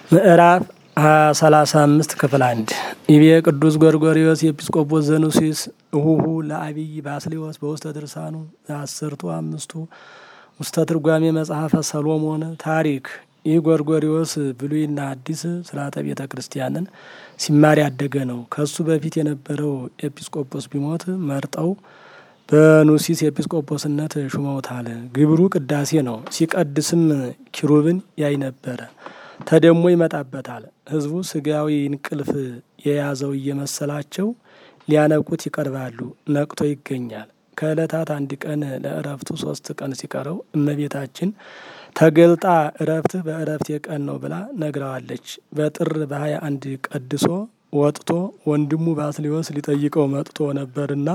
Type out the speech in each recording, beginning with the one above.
ምዕራፍ ሰላሳ አምስት ክፍል አንድ ኢቤ ቅዱስ ጎርጎሪዎስ ኤጲስቆጶስ ዘኑሲስ እሁሁ ለአቢይ ባስሌዎስ በውስተ ድርሳኑ አስርቱ አምስቱ ውስተ ትርጓሜ መጽሐፈ ሰሎሞን ታሪክ ይህ ጎርጎሪዎስ ብሉይና አዲስ ስርዓተ ቤተ ክርስቲያንን ሲማር ያደገ ነው። ከሱ በፊት የነበረው ኤጲስቆጶስ ቢሞት መርጠው በኑሲስ ኤጲስቆጶስነት ሹመውታል። ግብሩ ቅዳሴ ነው። ሲቀድስም ኪሩብን ያይ ነበረ። ተደሞ ይመጣበታል። ሕዝቡ ስጋዊ እንቅልፍ የያዘው እየመሰላቸው ሊያነቁት ይቀርባሉ። ነቅቶ ይገኛል። ከዕለታት አንድ ቀን ለእረፍቱ ሶስት ቀን ሲቀረው እመቤታችን ተገልጣ እረፍትህ በእረፍት የቀን ነው ብላ ነግረዋለች። በጥር በሀያ አንድ ቀድሶ ወጥቶ ወንድሙ ባስሊዮስ ሊጠይቀው መጥቶ ነበርና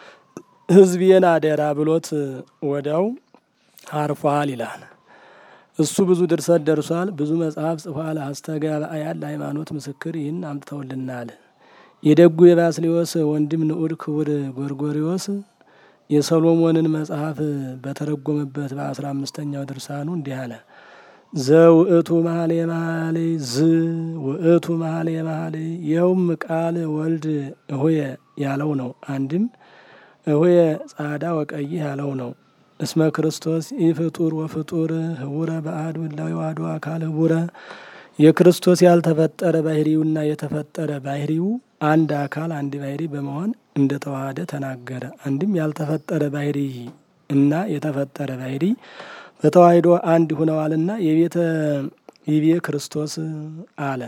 ሕዝቤን አደራ ብሎት ወዲያው አርፏል ይላል። እሱ ብዙ ድርሰት ደርሷል። ብዙ መጽሐፍ ጽፏል። አስተጋባያን ለሃይማኖት ምስክር ይህን አምጥተውልናል። የደጉ የባስሊዮስ ወንድም ንዑድ ክቡር ጎርጎሪዎስ የሰሎሞንን መጽሐፍ በተረጎመበት በአስራ አምስተኛው ድርሳኑ እንዲህ አለ። ዘውእቱ መሀሌ መሀሌ ዝ ውእቱ መሀሌ መሀሌ ይኸውም ቃል ወልድ እሆየ ያለው ነው። አንድም እሆየ ጻዳ ወቀይህ ያለው ነው። እስመ ክርስቶስ ኢፍጡር ወፍጡር ህቡረ በአሐዱ እላዊ ዋህዶ አካል ህቡረ የክርስቶስ ያልተፈጠረ ባህሪውና የተፈጠረ ባህሪው አንድ አካል አንድ ባህሪ በመሆን እንደተዋሃደ ተናገረ። አንድም ያልተፈጠረ ባህሪ እና የተፈጠረ ባህሪ በተዋሂዶ አንድ ሁነዋልና የቤተ ይቤ ክርስቶስ አለ።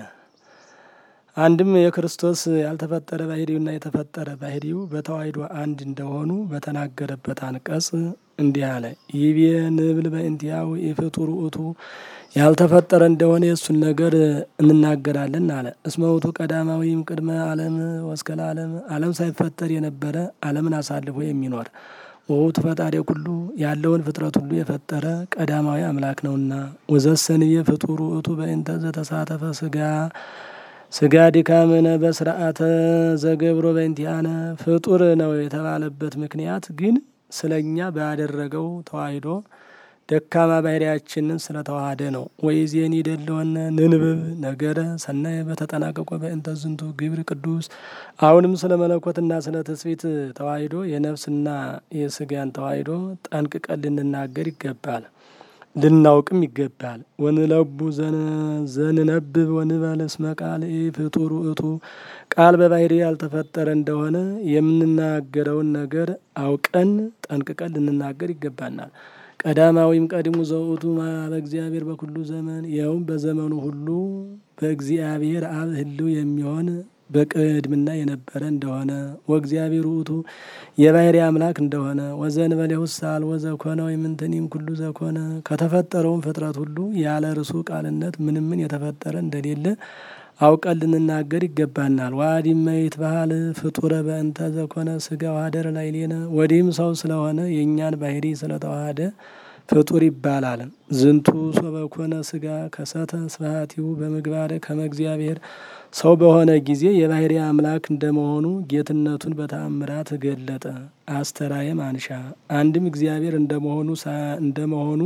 አንድም የክርስቶስ ያልተፈጠረ ባህሪውና የተፈጠረ ባህሪው በተዋሂዶ አንድ እንደሆኑ በተናገረበት አንቀጽ እንዲህ አለ። ይቤ ንብል በእንቲያው ኢፍጡር ውእቱ ያልተፈጠረ እንደሆነ የእሱን ነገር እንናገራለን አለ። እስመ ውእቱ ቀዳማዊም ቅድመ ዓለም ወስከለ ዓለም ዓለም ሳይፈጠር የነበረ ዓለምን አሳልፎ የሚኖር ወውቱ ፈጣሪ ሁሉ ያለውን ፍጥረት ሁሉ የፈጠረ ቀዳማዊ አምላክ ነውና ወዘሰንየ ፍጡር ውእቱ በእንተ ዘተሳተፈ ስጋ ስጋ ድካምነ በስርዓተ ዘገብሮ በእንቲአነ ፍጡር ነው የተባለበት ምክንያት ግን ስለኛ ባደረገው ተዋሂዶ ደካማ ባህሪያችንን ስለተዋሃደ ነው። ወይዜኒ ደለወነ ንንብብ ነገረ ሰናይ በተጠናቀቆ በእንተ ዝንቱ ግብር ቅዱስ። አሁንም ስለ መለኮትና ስለ ትስብእት ተዋሂዶ የነፍስና የስጋን ተዋሂዶ ጠንቅቀን ልንናገር ይገባል፣ ልናውቅም ይገባል። ወንለቡ ዘንነብብ ወንበል እስመ ቃል ፍጡር ውእቱ ቃል በባህሪ ያልተፈጠረ እንደሆነ የምንናገረውን ነገር አውቀን ጠንቅቀን ልንናገር ይገባናል። ቀዳማዊም ቀድሙ ዘውእቱ በእግዚአብሔር በኩሉ ዘመን ይኸውም በዘመኑ ሁሉ በእግዚአብሔር አብ ህልው የሚሆን በቅድምና የነበረ እንደሆነ ወእግዚአብሔር ውእቱ የባህሪ አምላክ እንደሆነ ወዘእንበሌ ውሳል ወዘኮነ ወይምንትኒም ኩሉ ዘኮነ ከተፈጠረውም ፍጥረት ሁሉ ያለ እርሱ ቃልነት ምንምን የተፈጠረ እንደሌለ አውቀን ልንናገር ይገባናል። ዋዲመ ይትበሃል ፍጡረ በእንተ ዘኮነ ስጋ ዋህደረ ላዕሌነ ወዲህም ሰው ስለሆነ የእኛን ባህሪ ስለተዋሃደ ፍጡር ይባላል። ዝንቱ ሶበኮነ ስጋ ከሰተ ስብሐቲሁ በምግባር ከመ እግዚአብሔር ሰው በሆነ ጊዜ የባህሪ አምላክ እንደመሆኑ ጌትነቱን በተአምራት ገለጠ። አስተራየ ማንሻ አንድም እግዚአብሔር እንደመሆኑ እንደመሆኑ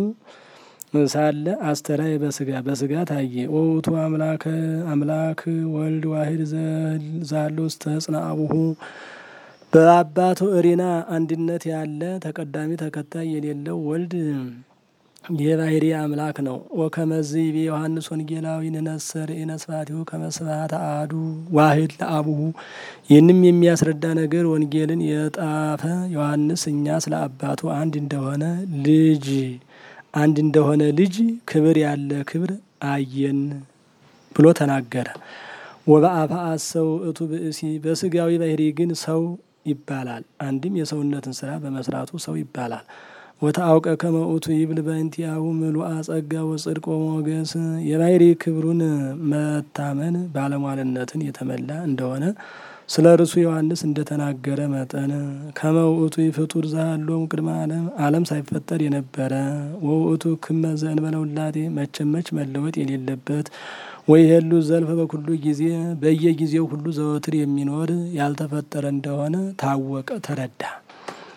ሳለ አስተራየ በስጋ በስጋ ታየ። ወውቱ አምላክ አምላክ ወልድ ዋሂድ ዛሎ ውስተ ሕፅነ አቡሁ በአባቱ እሪና አንድነት ያለ ተቀዳሚ ተከታይ የሌለው ወልድ የባህሪ አምላክ ነው። ወከመዝ ይቤ ዮሐንስ ወንጌላዊ ንነስር ኢነስፋቲሁ ከመስባተ አሐዱ ዋሂድ ለአቡሁ ይህንም የሚያስረዳ ነገር ወንጌልን የጣፈ ዮሐንስ እኛ ስለ አባቱ አንድ እንደሆነ ልጅ አንድ እንደሆነ ልጅ ክብር ያለ ክብር አየን ብሎ ተናገረ። ወበአፈ አሰው እቱ ብእሲ በስጋዊ ባህሪ ግን ሰው ይባላል። አንድም የሰውነትን ስራ በመስራቱ ሰው ይባላል። ወተአውቀ ከመ ውእቱ ይብል በእንቲአሁ ምሉአ ጸጋ ወጽድቅ ወሞገስ የባህሪ ክብሩን መታመን ባለሟልነትን የተመላ እንደሆነ ስለ እርሱ ዮሐንስ እንደተናገረ መጠን ከመ ውእቱ ፍጡር ዘሃሎም ቅድመ ዓለም ዓለም ሳይፈጠር የነበረ ወውእቱ ክመ ዘእንበለ ውላዴ መቸመች መለወጥ የሌለበት ወይ ሄሉ ዘልፈ በኩሉ ጊዜ በየጊዜው ሁሉ ዘወትር የሚኖር ያልተፈጠረ እንደሆነ ታወቀ ተረዳ።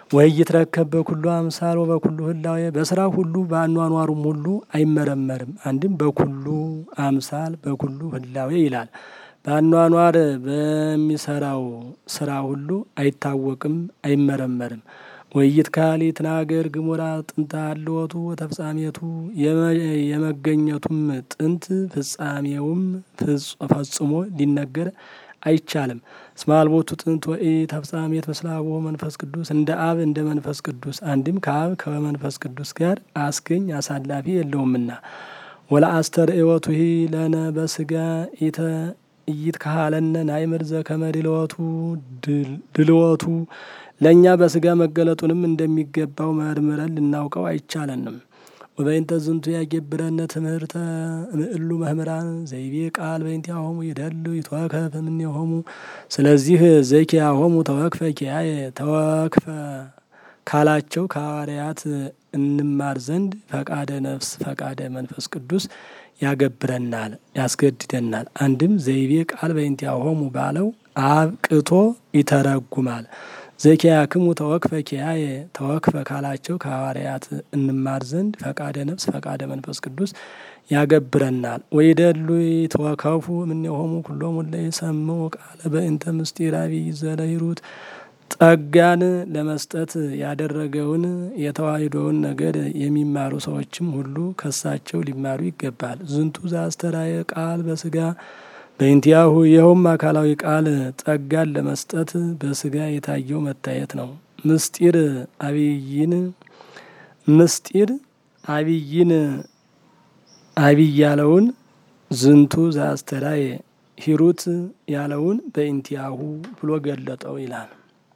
ወይ ይትረከብ በኩሉ አምሳል ወበኩሉ ህላዌ በስራ ሁሉ በአኗኗሩም ሁሉ አይመረመርም። አንድም በኩሉ አምሳል በኩሉ ህላዌ ይላል። በአኗኗር በሚሰራው ስራ ሁሉ አይታወቅም፣ አይመረመርም። ወይት ካሊ ትናገር ግሙራ ጥንተ አልወቱ ወተፍጻሜቱ የመገኘቱም ጥንት ፍጻሜውም ፈጽሞ ሊነገር አይቻልም። እስመ አልቦቱ ጥንት ወኢ ተፍጻሜት ምስለ አቡሁ መንፈስ ቅዱስ እንደ አብ እንደ መንፈስ ቅዱስ አንድም ከአብ ከመንፈስ ቅዱስ ጋር አስገኝ አሳላፊ የለውምና ወለአስተርእዮቱ ሂ ለነ በስጋ ኢተ እይት ካሃለነ ናይምር ዘከመ ድልወቱ ድልወቱ ለእኛ በስጋ መገለጡንም እንደሚገባው መርምረን ልናውቀው አይቻለንም። ወበይንተ ዝንቱ ያገብረነ ትምህርተ ምእሉ መምህራን ዘይቤ ቃል በእንቲአሆሙ ይደሉ ይትወከፍ እምኔሆሙ። ስለዚህ ዘኪያሆሙ ተወክፈ ኪያየ ተወክፈ ካላቸው ከሐዋርያት እንማር ዘንድ ፈቃደ ነፍስ ፈቃደ መንፈስ ቅዱስ ያገብረናል፣ ያስገድደናል። አንድም ዘይቤ ቃል በእንቲአሆሙ ባለው አብቅቶ ይተረጉማል። ዘኪያክሙ ተወክፈ ኪያየ ተወክፈ ካላቸው ከሐዋርያት እንማር ዘንድ ፈቃደ ነፍስ ፈቃደ መንፈስ ቅዱስ ያገብረናል። ወይደሉ ይትወከፉ እምኔሆሙ ኩሎሙ እለ ይሰምዑ ቃለ በእንተ ምስጢር አብይ ዘለሂሩት ጸጋን ለመስጠት ያደረገውን የተዋሕዶውን ነገር የሚማሩ ሰዎችም ሁሉ ከሳቸው ሊማሩ ይገባል። ዝንቱ ዘአስተራየ ቃል በስጋ በእንቲአሁ ይኸውም አካላዊ ቃል ጸጋን ለመስጠት በስጋ የታየው መታየት ነው። ምስጢር አብይን ምስጢር አብይን አብይ ያለውን ዝንቱ ዘአስተራየ ሂሩት ያለውን በእንቲአሁ ብሎ ገለጠው ይላል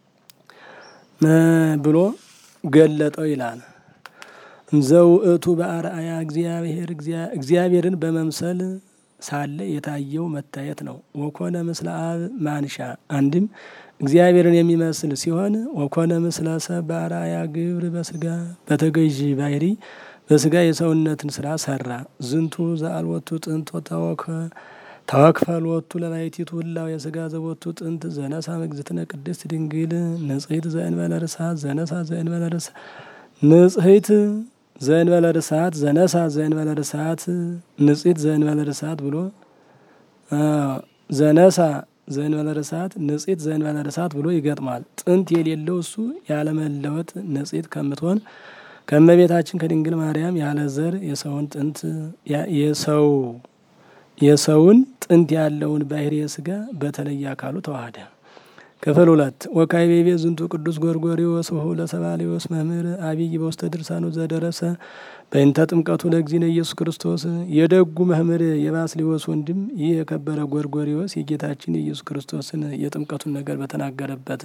ብሎ ገለጠው ይላል። ዘውእቱ በአርአያ እግዚአብሔር እግዚአብሔርን በመምሰል ሳለ የታየው መታየት ነው። ወኮነ ምስለ አብ ማንሻ አንድም እግዚአብሔርን የሚመስል ሲሆን ወኮነ ምስለ ሰብ በአርአያ ግብር በስጋ በተገዥ ባህሪ በስጋ የሰውነትን ስራ ሰራ። ዝንቱ ዘአልወቱ ጥንቶ ተወከ ተወክፈልወቱ ለባሕቲቱ ህላው የስጋ ዘቦቱ ጥንት ዘነሳ መግዝእትነ ቅድስት ድንግል ንጽሕት ዘእንበለ ርሳት ዘነሳ ዘእንበለ ርሳት ንጽሕት ዘእንበለ ርሳት ዘነሳ ዘእንበለ ርሳት ንጽሕት ዘእንበለ ርሳት ብሎ ዘነሳ ዘእንበለ ርሳት ንጽሕት ዘእንበለ ርሳት ብሎ ይገጥማል። ጥንት የሌለው እሱ ያለመለወጥ ንጽሕት ከምትሆን ከእመቤታችን ከድንግል ማርያም ያለ ዘር የሰውን ጥንት የሰው የሰውን ጥንት ያለውን ባሕርየ ሥጋ በተለየ አካሉ ተዋህደ። ክፍል ሁለት ወካዕበ ዝንቱ ቅዱስ ጎርጎርዮስ ወሁ ለሰባልዮስ መምህር አብይ በውስተ ድርሳኑ ዘደረሰ በእንተ ጥምቀቱ ለእግዚእነ ኢየሱስ ክርስቶስ። የደጉ መምህር የባስልዮስ ወንድም ይህ የከበረ ጎርጎርዮስ የጌታችን የኢየሱስ ክርስቶስን የጥምቀቱን ነገር በተናገረበት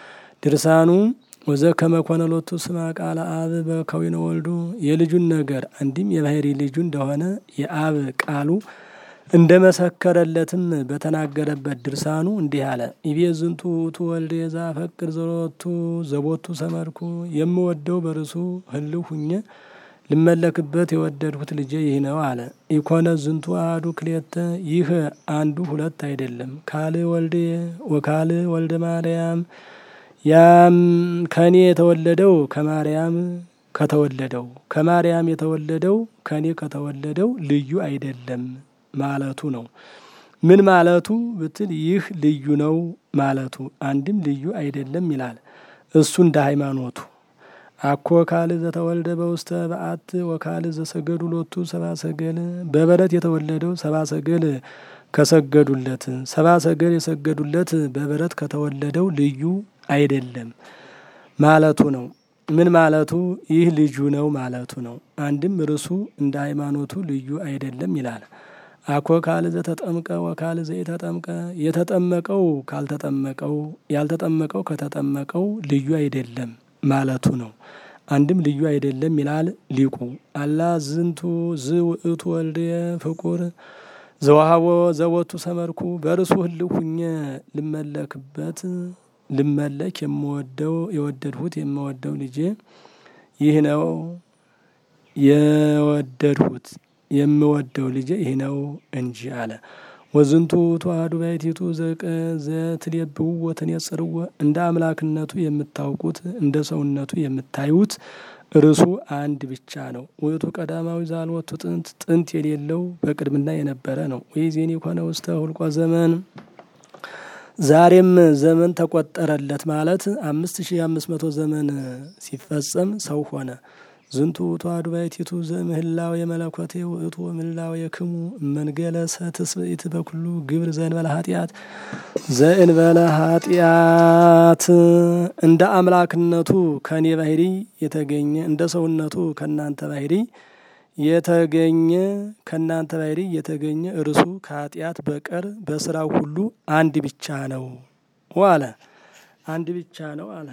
ድርሳኑ ወዘ ከመኮነ ሎቱ ስማ ቃለ አብ በከዊነ ወልዱ የልጁን ነገር አንድም የባሕሪ ልጁ እንደሆነ የአብ ቃሉ እንደ መሰከረለትም በተናገረበት ድርሳኑ እንዲህ አለ። ኢቤ ዝንቱ ውእቱ ወልድ ዘአፈቅር ዘሎቱ ዘቦቱ ሰመርኩ የምወደው በርሱ ህልው ሁኜ ልመለክበት የወደድሁት ልጄ ይህ ነው አለ። ኢኮነ ዝንቱ አሐዱ ክልኤተ ይህ አንዱ ሁለት አይደለም። ካል ወልድ ወካል ወልደ ማርያም ያም ከኔ የተወለደው ከማርያም ከተወለደው ከማርያም የተወለደው ከኔ ከተወለደው ልዩ አይደለም ማለቱ ነው። ምን ማለቱ ብትል ይህ ልዩ ነው ማለቱ አንድም ልዩ አይደለም ይላል። እሱ እንደ ሃይማኖቱ አኮ ካል ዘተወልደ በውስተ በአት ወካል ዘሰገዱ ሎቱ ሰባ ሰገል በበረት የተወለደው ሰባ ሰገል ከሰገዱለት ሰባ ሰገል የሰገዱለት በበረት ከተወለደው ልዩ አይደለም ማለቱ ነው። ምን ማለቱ ይህ ልጁ ነው ማለቱ ነው። አንድም እርሱ እንደ ሃይማኖቱ ልዩ አይደለም ይላል። አኮ ካል ዘተጠምቀ ወካል ዘኢተጠምቀ የተጠመቀው ካልተጠመቀው ያልተጠመቀው ከተጠመቀው ልዩ አይደለም ማለቱ ነው። አንድም ልዩ አይደለም ይላል ሊቁ። አላ ዝንቱ ዝ ውእቱ ወልድየ ፍቁር ዘዋሃቦ ዘቦቱ ሰመርኩ በርሱ ህልው ሁኜ ልመለክበት ልመለክ የምወደው የወደድሁት የምወደው ልጄ ይህ ነው የወደድሁት የምወደው ልጄ ይህ ነው እንጂ አለ። ወዝንቱ ተዋህዱ ባሕቲቱ ዘትሌብዎ ወትኔጽርዎ እንደ አምላክነቱ የምታውቁት እንደ ሰውነቱ የምታዩት እርሱ አንድ ብቻ ነው። ውእቱ ቀዳማዊ ዛልወቱ ጥንት ጥንት የሌለው በቅድምና የነበረ ነው። ወይዜኒ ኮነ ውስተ ሁልቆ ዘመን ዛሬም ዘመን ተቆጠረለት ማለት አምስት ሺህ አምስት መቶ ዘመን ሲፈጸም ሰው ሆነ። ዝንቱ ተዋህዱ ባሕቲቱ ዘምህላው የመለኮቴ ውእቱ ምህላው የክሙ መንገለ ሰትስብእት በኩሉ ግብር ዘእንበለ ኃጢአት ዘእንበለ ኃጢአት እንደ አምላክነቱ ከኔ ባህሪ የተገኘ እንደ ሰውነቱ ከእናንተ ባህሪ የተገኘ ከእናንተ ባህሪ የተገኘ እርሱ ከኃጢአት በቀር በስራው ሁሉ አንድ ብቻ ነው አለ። አንድ ብቻ ነው አለ።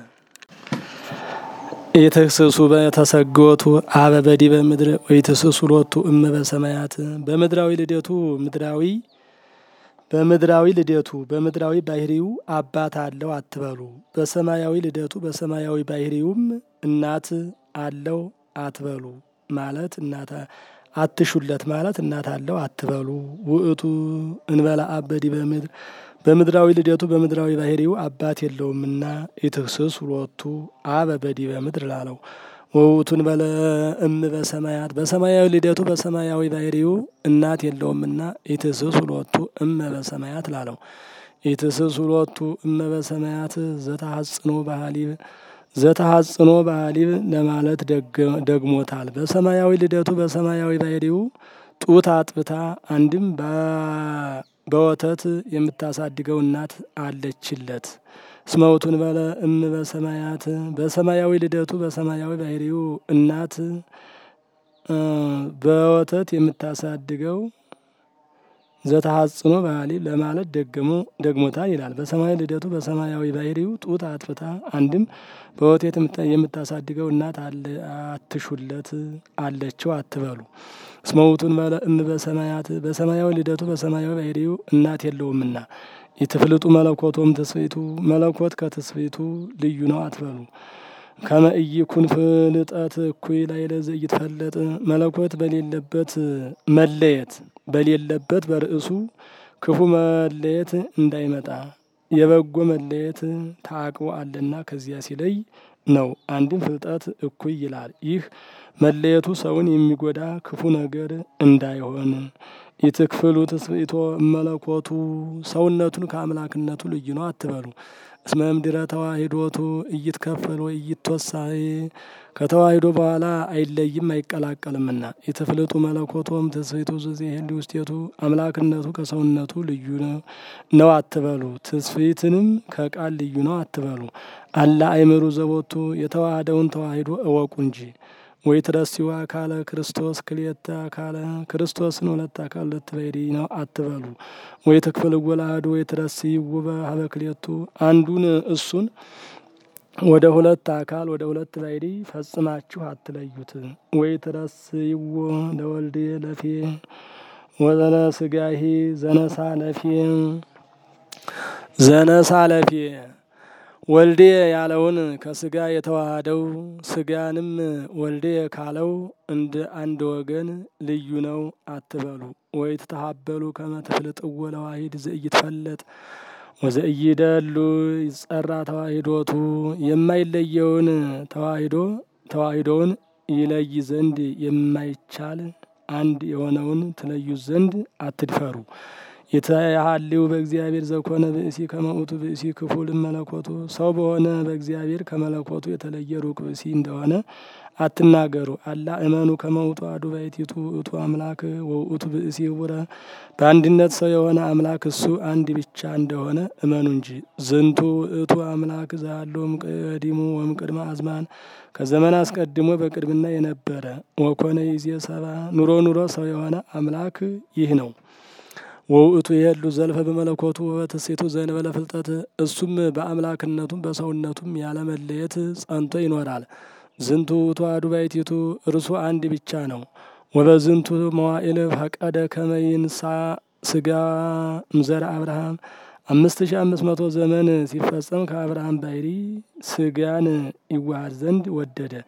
የተስሱ በተሰጎቱ አበ በዲበ ምድር ወይትስሱ ሎቱ እመ በሰማያት በምድራዊ ልደቱ ምድራዊ በምድራዊ ልደቱ በምድራዊ ባህሪው አባት አለው አትበሉ። በሰማያዊ ልደቱ በሰማያዊ ባህሪውም እናት አለው አትበሉ ማለት እናት አትሹለት ማለት እናት አለው አትበሉ። ውእቱ እንበላ አብ በዲበ ምድር በምድራዊ ልደቱ በምድራዊ ባህሪው አባት የለውምና ኢትክስስ ሎቱ አበ በዲበ ምድር ላለው ወውቱን በለ እም በሰማያት በሰማያዊ ልደቱ በሰማያዊ ባህሪው እናት የለውምና ኢትስስ ሎቱ እመ በሰማያት ላለው ኢትስስ ሎቱ እመ በሰማያት ዘተሐጽኖ ባህሊብ ዘተሐጽኖ ባህሊብ ለማለት ደግሞታል። በሰማያዊ ልደቱ በሰማያዊ ባህሪው ጡት አጥብታ አንድም በወተት የምታሳድገው እናት አለችለት። እስመውቱን በለ እም በሰማያት በሰማያዊ ልደቱ በሰማያዊ ባህሪው እናት በወተት የምታሳድገው ዘተሐጽኖ ባህሊ ለማለት ደግሞ ደግሞታል ይላል። በሰማያዊ ልደቱ በሰማያዊ ባህሪው ጡት አጥብታ አንድም በወተት የምታሳድገው እናት አትሹለት አለችው አትበሉ። እስመውቱን በለ እም በሰማያት በሰማያዊ ልደቱ በሰማያዊ ባህሪው እናት የለውምና የትፍልጡ መለኮቶም ትስብእቱ መለኮት ከትስብእቱ ልዩ ነው አትበሉ። ከመ ኢይኩን ፍልጠት እኩይ ላዕለ ዘኢይትፈለጥ መለኮት በሌለበት መለየት በሌለበት በርእሱ ክፉ መለየት እንዳይመጣ የበጎ መለየት ታቅቦ አለና ከዚያ ሲለይ ነው። አንድም ፍልጠት እኩይ ይላል። ይህ መለየቱ ሰውን የሚጎዳ ክፉ ነገር እንዳይሆን ኢትክፍሉ ትስብእቶ መለኮቱ ሰውነቱን ከአምላክነቱ ልዩ ነው አትበሉ። እስመ እምድረ ተዋሂዶቱ እይትከፈል ወይ እይትወሳይ ከተዋሂዶ በኋላ አይለይም አይቀላቀልምና የትፍልጡ መለኮቶም ትስብእቱ ዘዜህል ውስቴቱ አምላክነቱ ከሰውነቱ ልዩ ነው አትበሉ። ትስብእትንም ከቃል ልዩ ነው አትበሉ። አላ አይምሩ ዘቦቱ የተዋህደውን ተዋሂዶ እወቁ እንጂ ወይ ትረሲው አካለ ክርስቶስ ክልኤተ አካለ ክርስቶስን ሁለት አካል ሁለት ባህሪ ነው አትበሉ። ወይ ትክፍል ወላዱ ወይ ትረሲው በሀበ ክልኤቱ አንዱን እሱን ወደ ሁለት አካል ወደ ሁለት ባህሪ ፈጽማችሁ አትለዩት። ወይ ትረሲው ለወልድ ለፌ ወዘነ ስጋሂ ዘነሳ ለፌ ዘነሳ ለፌ ወልዴ ያለውን ከስጋ የተዋሃደው ስጋንም ወልዴ ካለው እንደ አንድ ወገን ልዩ ነው አትበሉ። ወይ ትተሀበሉ ከመ ትፍልጥዎ ለዋሂድ ዘኢይትፈለጥ ወዘኢይደሉ ይጸራ ተዋሂዶቱ የማይለየውን ተዋሂዶ ተዋሂዶውን ይለይ ዘንድ የማይቻል አንድ የሆነውን ትለዩ ዘንድ አትድፈሩ። የተሃሊው በእግዚአብሔር ዘኮነ ብእሲ ከመውቱ ብእሲ ክፉል መለኮቱ ሰው በሆነ በእግዚአብሔር ከመለኮቱ የተለየ ሩቅ ብእሲ እንደሆነ አትናገሩ። አላ እመኑ ከመውቱ አዱ ባሕቲቱ ውእቱ አምላክ ወውእቱ ብእሲ ውረ በአንድነት ሰው የሆነ አምላክ እሱ አንድ ብቻ እንደሆነ እመኑ እንጂ። ዝንቱ ውእቱ አምላክ ዛለው እምቅዲሙ ወእምቅድመ አዝማን ከዘመን አስቀድሞ በቅድምና የነበረ ወኮነ ይዜ ሰባ ኑሮ ኑሮ ሰው የሆነ አምላክ ይህ ነው። ወውእቱ የሉ ዘልፈ በመለኮቱ ወበትሴቱ ዘእንበለ ፍልጠት እሱም በአምላክነቱም በሰውነቱም ያለመለየት ጸንቶ ይኖራል። ዝንቱ ውእቱ አሐዱ ባሕቲቱ እርሱ አንድ ብቻ ነው። ወበዝንቱ መዋዕል ፈቀደ ከመ ይንሣ ሥጋ እምዘርአ አብርሃም አምስት ሺ አምስት መቶ ዘመን ሲፈጸም ከአብርሃም ባሕሪ ሥጋን ይዋሃድ ዘንድ ወደደ።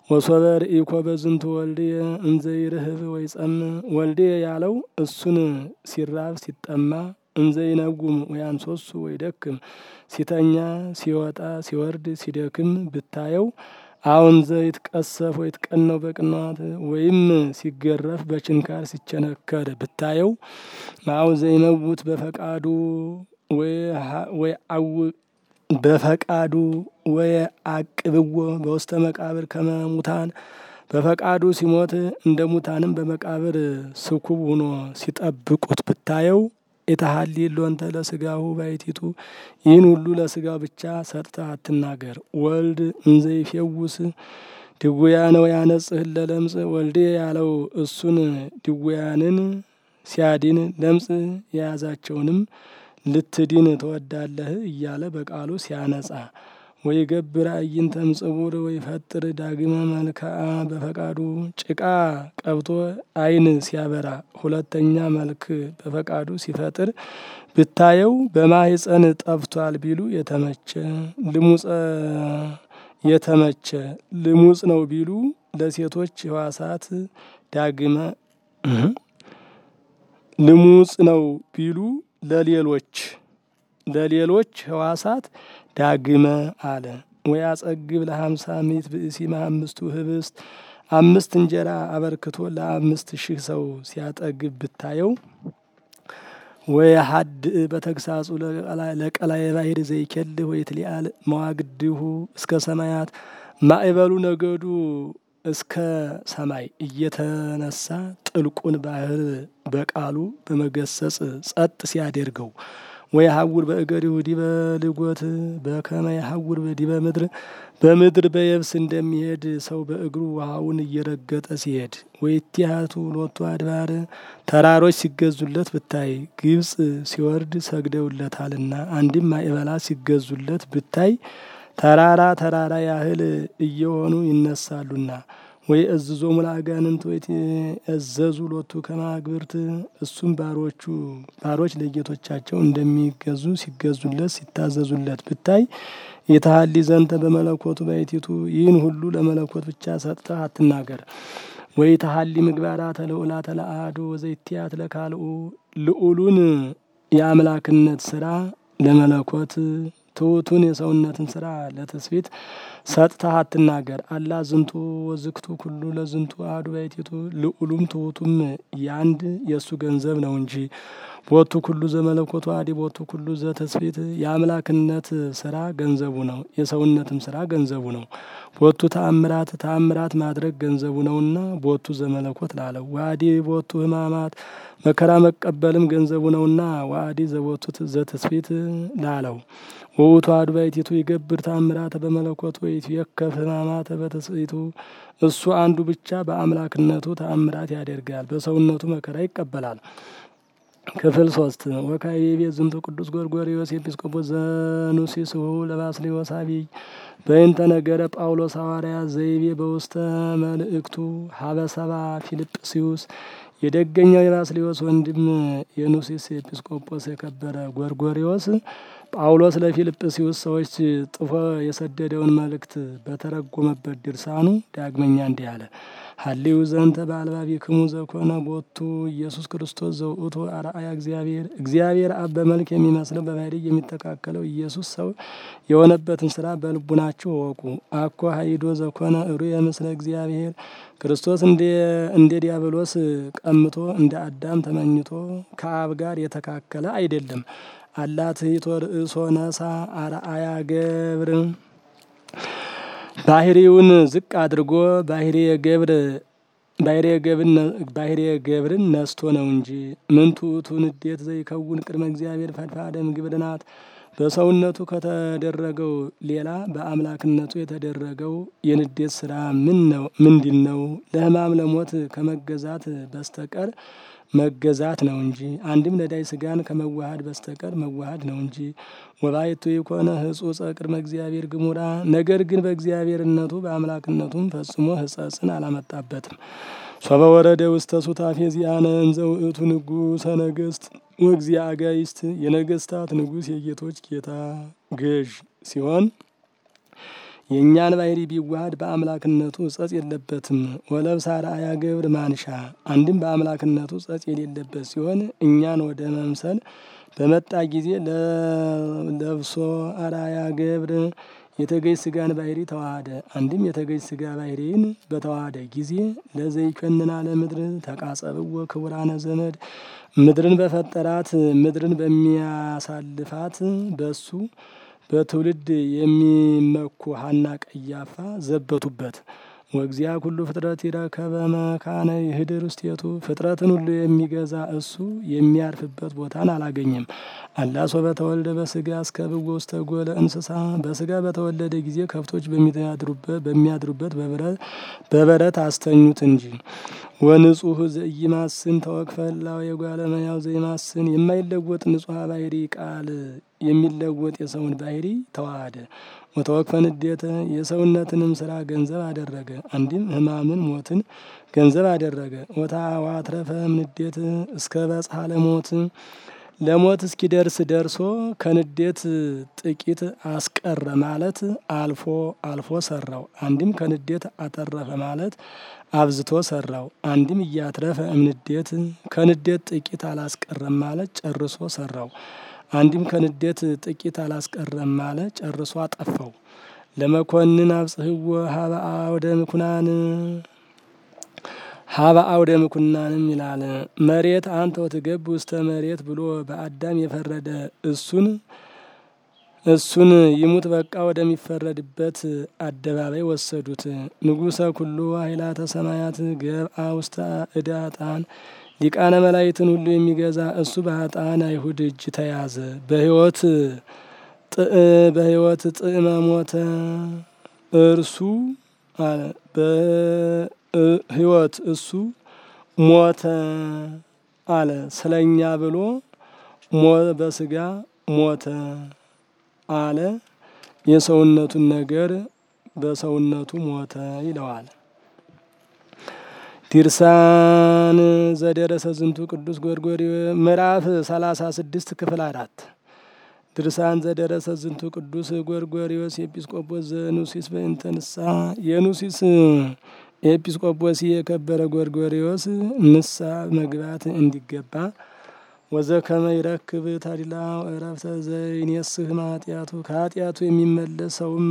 ወሶበር ኢኮ በዝንቱ ወልድየ እንዘይርህብ ወይ ጸም ወልድየ ያለው እሱን ሲራብ ሲጠማ እንዘይነጉም ወይ አንሶሱ ወይ ደክም ሲተኛ ሲወጣ ሲወርድ ሲደክም ብታየው አሁን ዘይትቀሰፍ ወይ ትቀነው በቅንዋት ወይም ሲገረፍ በችንካር ሲቸነከር ብታየው አሁን ዘይመውት በፈቃዱ ወይ አው በፈቃዱ ወይ አቅብዎ በውስተ መቃብር ከመሙታን በፈቃዱ ሲሞት እንደ ሙታንም በመቃብር ስኩብ ሆኖ ሲጠብቁት ብታየው የተሀሊ ሎንተ ለስጋሁ ባይቲቱ ይህን ሁሉ ለስጋው ብቻ ሰጥተህ አትናገር። ወልድ እንዘይፌውስ ድውያነ ወያነጽህ ለለምጽ ወልድ ያለው እሱን ድውያንን ሲያድን ለምጽ የያዛቸውንም ልትድን ትወዳለህ እያለ በቃሉ ሲያነጻ ወይ ገብር አዕይንተ እምጽቡር ወይ ፈጥር ዳግመ መልክዓ በፈቃዱ ጭቃ ቀብቶ ዓይን ሲያበራ ሁለተኛ መልክ በፈቃዱ ሲፈጥር ብታየው በማህፀን ጠፍቷል ቢሉ የተመቸ ልሙጸ የተመቸ ልሙጽ ነው ቢሉ ለሴቶች ሕዋሳት ዳግመ ልሙጽ ነው ቢሉ ለሌሎች ለሌሎች ሕዋሳት ዳግመ አለ። ወይ አጸግብ ለሀምሳ ምዕት ብእሲ አምስቱ ህብስት አምስት እንጀራ አበርክቶ ለአምስት ሺህ ሰው ሲያጠግብ ብታየው ወይ ሀድ በተግሳጹ ለቀላይ ባሕር ዘይኬልህ ወይ ትሊአል መዋግድሁ እስከ ሰማያት ማዕበሉ ነገዱ እስከ ሰማይ እየተነሳ ጥልቁን ባህር በቃሉ በመገሰጽ ጸጥ ሲያደርገው ወይ ሀውር በእገሪሁ ዲበ ልጎት በከመ የሀውር ዲበ ምድር በምድር በየብስ እንደሚሄድ ሰው በእግሩ ውሃውን እየረገጠ ሲሄድ ወይ ቲያቱ ሎቱ አድባር ተራሮች ሲገዙለት ብታይ ግብጽ ሲወርድ ሰግደውለታልና አንድም ማዕበላ ሲገዙለት ብታይ ተራራ ተራራ ያህል እየሆኑ ይነሳሉና ወይ እዝዞ ሙላጋንንት ወይ እዘዙ ሎቱ ከማግብርት እሱም ባሮቹ ባሮች ለጌቶቻቸው እንደሚገዙ ሲገዙለት ሲታዘዙለት ብታይ የተሀሊ ዘንተ በመለኮቱ ባይቲቱ ይህን ሁሉ ለመለኮት ብቻ ሰጥተህ አትናገር። ወይ ተሀሊ ምግባራተ ልዑላተ ለአሐዱ ወዘይትያት ለካልኡ ልዑሉን የአምላክነት ስራ ለመለኮት ትሑቱን የሰውነትን ስራ ለትስብእት ሰጥተህ አትናገር። አላ ዝንቱ ወዝክቱ ኩሉ ለዝንቱ አሐዱ ባሕቲቱ ልዑሉም ትሑቱም ያንድ የእሱ ገንዘብ ነው እንጂ ቦቱ ኩሉ ዘመለኮቱ አሐዲ ቦቱ ኩሉ ዘትስብእት የአምላክነት ስራ ገንዘቡ ነው፣ የሰውነትም ስራ ገንዘቡ ነው። ቦቱ ተአምራት ተአምራት ማድረግ ገንዘቡ ነውና ቦቱ ዘመለኮት ላለው ዋዲ ቦቱ ሕማማት መከራ መቀበልም ገንዘቡ ነውና ዋዲ ዘቦቱ ዘትስብእት ላለው ወውቱ አሐዱ ባሕቲቱ ይገብር ተአምራተ በመለኮቱ ወይትዌከፍ ሕማማተ በትስብእቱ እሱ አንዱ ብቻ በአምላክነቱ ተአምራት ያደርጋል፣ በሰውነቱ መከራ ይቀበላል። ክፍል ሶስት ወካይ ቤት ዝንቱ ቅዱስ ጎርጎርዮስ ኤጲስቆጶስ ዘኑሲስ ሁ ለባስልዮስ አቢይ በእንተ ነገረ ጳውሎስ ሐዋርያ ዘይቤ በውስተ መልእክቱ ሀበሰባ ፊልጵስዩስ የደገኛው የባስልዮስ ወንድም የኑሲስ ኤጲስቆጶስ የከበረ ጎርጎርዮስ ጳውሎስ ለፊልጵስዩስ ሰዎች ጥፎ የሰደደውን መልእክት በተረጎመበት ድርሳኑ ዳግመኛ እንዲህ አለ። ሀሊው ዘንተ በአልባቢክሙ ዘኮነ ቦቱ ኢየሱስ ክርስቶስ ዘውእቱ አርአያ እግዚአብሔር እግዚአብሔር አብ በመልክ የሚመስለው በባህርይ የሚተካከለው ኢየሱስ ሰው የሆነበትን ስራ በልቡናችሁ እወቁ። አኮ ሀይዶ ዘኮነ እሩየ ምስለ እግዚአብሔር ክርስቶስ እንደ ዲያብሎስ ቀምቶ እንደ አዳም ተመኝቶ ከአብ ጋር የተካከለ አይደለም። አላት ሂቶ ርእሶ ነሳ አርአያ ገብር ባህሪውን ዝቅ አድርጎ ባህርየ ገብር ባህርየ ገብርን ነስቶ ነው እንጂ ምንቱ ውእቱ ንዴት ዘይከውን ቅድመ እግዚአብሔር ፈድፋደ ምግብርናት በሰውነቱ ከተደረገው ሌላ በአምላክነቱ የተደረገው የንዴት ስራ ምን ነው ምንድን ነው? ለሕማም ለሞት ከመገዛት በስተቀር መገዛት ነው እንጂ አንድም ነዳይ ስጋን ከመዋሃድ በስተቀር መዋሃድ ነው እንጂ ወባይቱ የኮነ ህጹጸ ቅድመ እግዚአብሔር ግሙራ ነገር ግን በእግዚአብሔርነቱ በአምላክነቱም ፈጽሞ ህጸጽን አላመጣበትም። ሶበ ወረደ ውስተ ሱታፌ ዚአነ እንዘ ውእቱ ንጉሠ ነገሥት ወእግዚአ አጋይስት የነገስታት ንጉሥ የጌቶች ጌታ ገዥ ሲሆን የእኛን ባህሪ ቢዋሃድ በአምላክነቱ ጸጽ የለበትም። ወለብሳ አርአያ ገብር ማንሻ አንድም በአምላክነቱ ጸጽ የሌለበት ሲሆን እኛን ወደ መምሰል በመጣ ጊዜ ለብሶ አርአያ ገብር የተገዥ ስጋን ባህሪ ተዋሃደ። አንድም የተገዥ ስጋ ባህሪን በተዋሃደ ጊዜ ለዘይኮንና ለምድር ተቃጸብዎ ክቡራነ ዘመድ ምድርን በፈጠራት ምድርን በሚያሳልፋት በሱ በትውልድ የሚመኩ ሐና ቀያፋ ዘበቱበት። ወእግዚአ ኩሉ ፍጥረት ይረከበ መካነ ይህድር ውስቴቱ ፍጥረትን ሁሉ የሚገዛ እሱ የሚያርፍበት ቦታን አላገኘም። አላሶ በተወልደ በስጋ እስከ ብዎ ውስተ ጎለ እንስሳ በስጋ በተወለደ ጊዜ ከብቶች በሚያድሩበት በበረት አስተኙት እንጂ። ወንጹህ ዘኢይማስን ተወክፈ እላው የጓለ እመሕያው ዘይማስን የማይለወጥ ንጹሐ ባህሪ ቃል የሚለወጥ የሰውን ባህሪ ተዋሃደ። ወተወክፈ ንዴተ የሰውነትንም ስራ ገንዘብ አደረገ። አንድም ሕማምን ሞትን ገንዘብ አደረገ። ወታዋትረፈ ንዴት እስከ በጽሐ ለሞት ለሞት እስኪደርስ ደርሶ ከንዴት ጥቂት አስቀረ ማለት አልፎ አልፎ ሰራው። አንድም ከንዴት አተረፈ ማለት አብዝቶ ሰራው። አንድም እያትረፈ እምንዴት ከንዴት ጥቂት አላስቀረም ማለት ጨርሶ ሰራው። አንድም ከንዴት ጥቂት አላስቀረም ማለት ጨርሶ አጠፋው። ለመኮንን አብጽሕዎ ሀበ አውደ ምኩናን ሀበ አውደ ምኩናንም ይላል። መሬት አንተ ወትገብ ውስተ መሬት ብሎ በአዳም የፈረደ እሱን እሱን ይሙት በቃ ወደሚፈረድበት አደባባይ ወሰዱት። ንጉሰ ኩሉ ኃይላተ ሰማያት ገብአ ውስተ እደ ኃጥአን ሊቃነ መላእክትን ሁሉ የሚገዛ እሱ በኃጥአን አይሁድ እጅ ተያዘ። በሕይወት በሕይወት ጥዕመ ሞተ እርሱ በሕይወት እሱ ሞተ አለ። ስለኛ ብሎ በስጋ ሞተ አለ። የሰውነቱን ነገር በሰውነቱ ሞተ ይለዋል። ዲርሳን ዘደረሰ ዝንቱ ቅዱስ ጎርጎርዮስ ምዕራፍ ሰላሳ ስድስት ክፍል አራት ድርሳን ዘደረሰ ዝንቱ ቅዱስ ጎርጎርዮስ ኤጲስቆጶስ ዘኑሲስ በእንተ ንስሐ የኑሲስ ኤጲስቆጶስ የከበረ ጎርጎርዮስ ንስሐ መግባት እንዲገባ ወዘከመ ይረክብ ታዲላ እረፍተ ዘይኔስህ ማጢአቱ ከኃጢአቱ የሚመለሰውም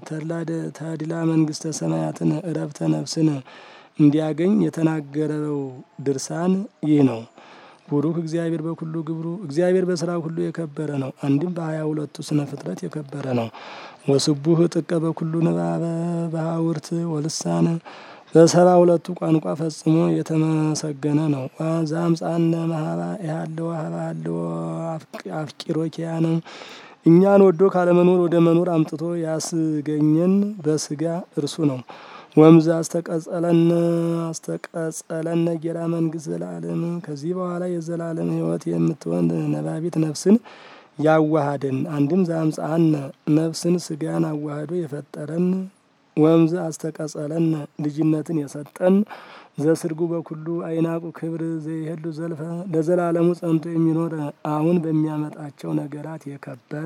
ታዲላ መንግስተ ሰማያትን እረፍተ ነፍስን እንዲያገኝ የተናገረው ድርሳን ይህ ነው። ቡሩክ እግዚአብሔር በኩሉ ግብሩ እግዚአብሔር በስራ ሁሉ የከበረ ነው። አንድም በሀያ ሁለቱ ስነ ፍጥረት የከበረ ነው። ወስቡህ ጥቀ በኩሉ ንባበ በሀውርት ወልሳን በሰባ ሁለቱ ቋንቋ ፈጽሞ የተመሰገነ ነው። ዛምፃነ መሀባ ያለው ሀባ ያለው አፍቂሮ ኪያነ እኛን ወዶ ካለመኖር ወደ መኖር አምጥቶ ያስገኘን በስጋ እርሱ ነው። ወምዝ አስተቀጸለነ አስተቀጸለነ ጌራ መንግስት ዘላለም ከዚህ በኋላ የዘላለም ሕይወት የምትሆን ነባቢት ነፍስን ያዋሃደን አንድም ዛምፃነ ነፍስን ስጋን አዋህዶ የፈጠረን ወምዝ አስተቀጸለን ልጅነትን የሰጠን ዘስርጉ በኩሉ አይናቁ ክብር ዘይሄሉ ዘልፈ ለዘላለሙ ጸንቶ የሚኖር አሁን በሚያመጣቸው ነገራት የከበረ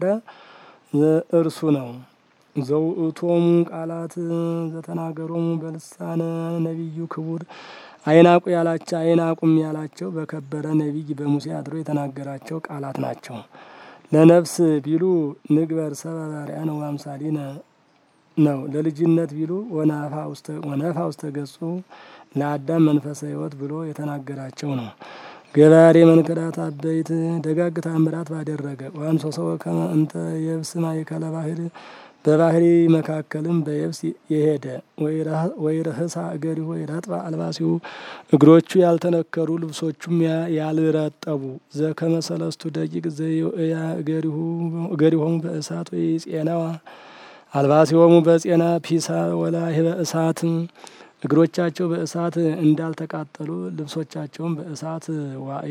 እርሱ ነው። ዘውእቶሙ ቃላት ዘተናገሮሙ በልሳነ ነቢዩ ክቡር አይናቁ ያላቸው አይናቁም ያላቸው በከበረ ነቢይ በሙሴ አድሮ የተናገራቸው ቃላት ናቸው። ለነፍስ ቢሉ ንግበር ሰበ በአርአያነ ወአምሳሊነ ነው። ለልጅነት ቢሉ ወነፋ ውስተ ገጹ ለአዳም መንፈሰ ሕይወት ብሎ የተናገራቸው ነው። ገባሬ መንክራት አበይት ደጋግ ታምራት ባደረገ ዋንሶ ሰው ከመ እንተ የብስ ማእከለ ባህር በባህሪ መካከልም በየብስ የሄደ ወይረህሳ እገሪሁ ወይረጥባ አልባሲሁ እግሮቹ ያልተነከሩ ልብሶቹም ያልረጠቡ ዘከመ ሰለስቱ ደቂቅ ዘያ እገሪሆሙ በእሳት ወይ ጼናዋ አልባሲሆሙ በጼና ፒሳ ወላሂ በእሳት እግሮቻቸው በእሳት እንዳልተቃጠሉ ልብሶቻቸውም በእሳት ዋይ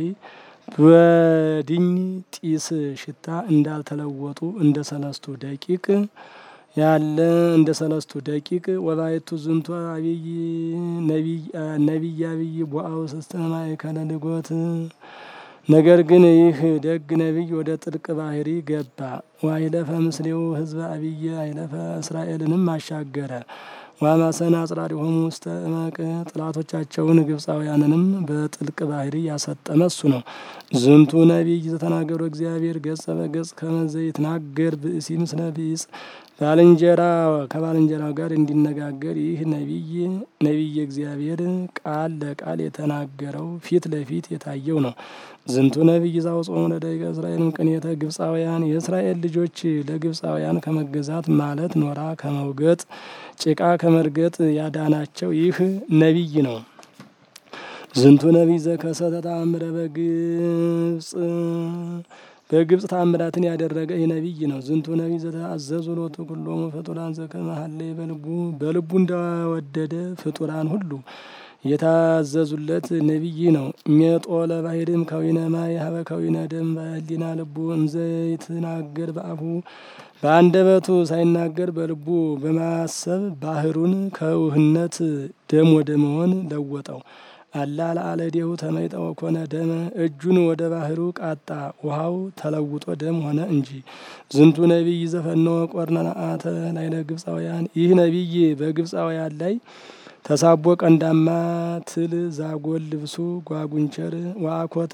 በድኝ ጢስ ሽታ እንዳልተለወጡ እንደ ሰለስቱ ደቂቅ ያለ እንደ ሰለስቱ ደቂቅ ወባይቱ ዝንቱ አብይ ነቢይ አብይ ቦአው ስስተ ማእከለ ልጎት ነገር ግን ይህ ደግ ነቢይ ወደ ጥልቅ ባህሪ ገባ። ዋይለፈ ምስሌው ህዝበ አብየ አይለፈ እስራኤልንም አሻገረ። ዋማሰና አጽራሪሆሙ ውስተ እመቅ ጥላቶቻቸውን ግብፃውያንንም በጥልቅ ባህሪ ያሰጠመ እሱ ነው። ዝንቱ ነቢይ ዘተናገሩ እግዚአብሔር ገጸ በገጽ ከመዘ ይትናገር ብእሲ ምስለ ቢጽ ባልንጀራ ከባልንጀራው ጋር እንዲነጋገር ይህ ነቢይ ነቢይ እግዚአብሔር ቃል ለቃል የተናገረው ፊት ለፊት የታየው ነው። ዝንቱ ነቢይ ዛውጾሙ ለደቂቀ እስራኤልም ቅኔተ ግብፃውያን የእስራኤል ልጆች ለግብፃውያን ከመገዛት ማለት ኖራ ከመውገጥ ጭቃ ከመርገጥ ያዳናቸው ይህ ነቢይ ነው። ዝንቱ ነቢይ ዘከሰተ ተአምረ በግብፅ በግብፅ ታምራትን ያደረገ ይህ ነቢይ ነው። ዝንቱ ነቢይ ዘተአዘዙ ሎቱ ኩሎሙ ፍጡራን ዘከመ ሀለየ በልቡ በልቡ እንደወደደ ፍጡራን ሁሉ የታዘዙለት ነቢይ ነው። ሜጦ ለባሕርም ከዊነ ማይ ሀበ ከዊነ ደም በህሊና ልቡ እንዘ ይትናገር በአፉ በአንደበቱ ሳይናገር በልቡ በማሰብ ባህሩን ከውህነት ደም ወደ መሆን ለወጠው። አላ ለአለዴሁ ተመይጠ ወኮነ ደመ እጁን ወደ ባህሩ ቃጣ ውሃው ተለውጦ ደም ሆነ እንጂ። ዝንቱ ነቢይ ዘፈነወ ቆርነአተ ላዕለ ግብፃውያን ይህ ነቢይ በግብፃውያን ላይ ተሳቦ ቀንዳማ ትል ዛጎል ልብሱ ጓጉንቸር ዋኮተ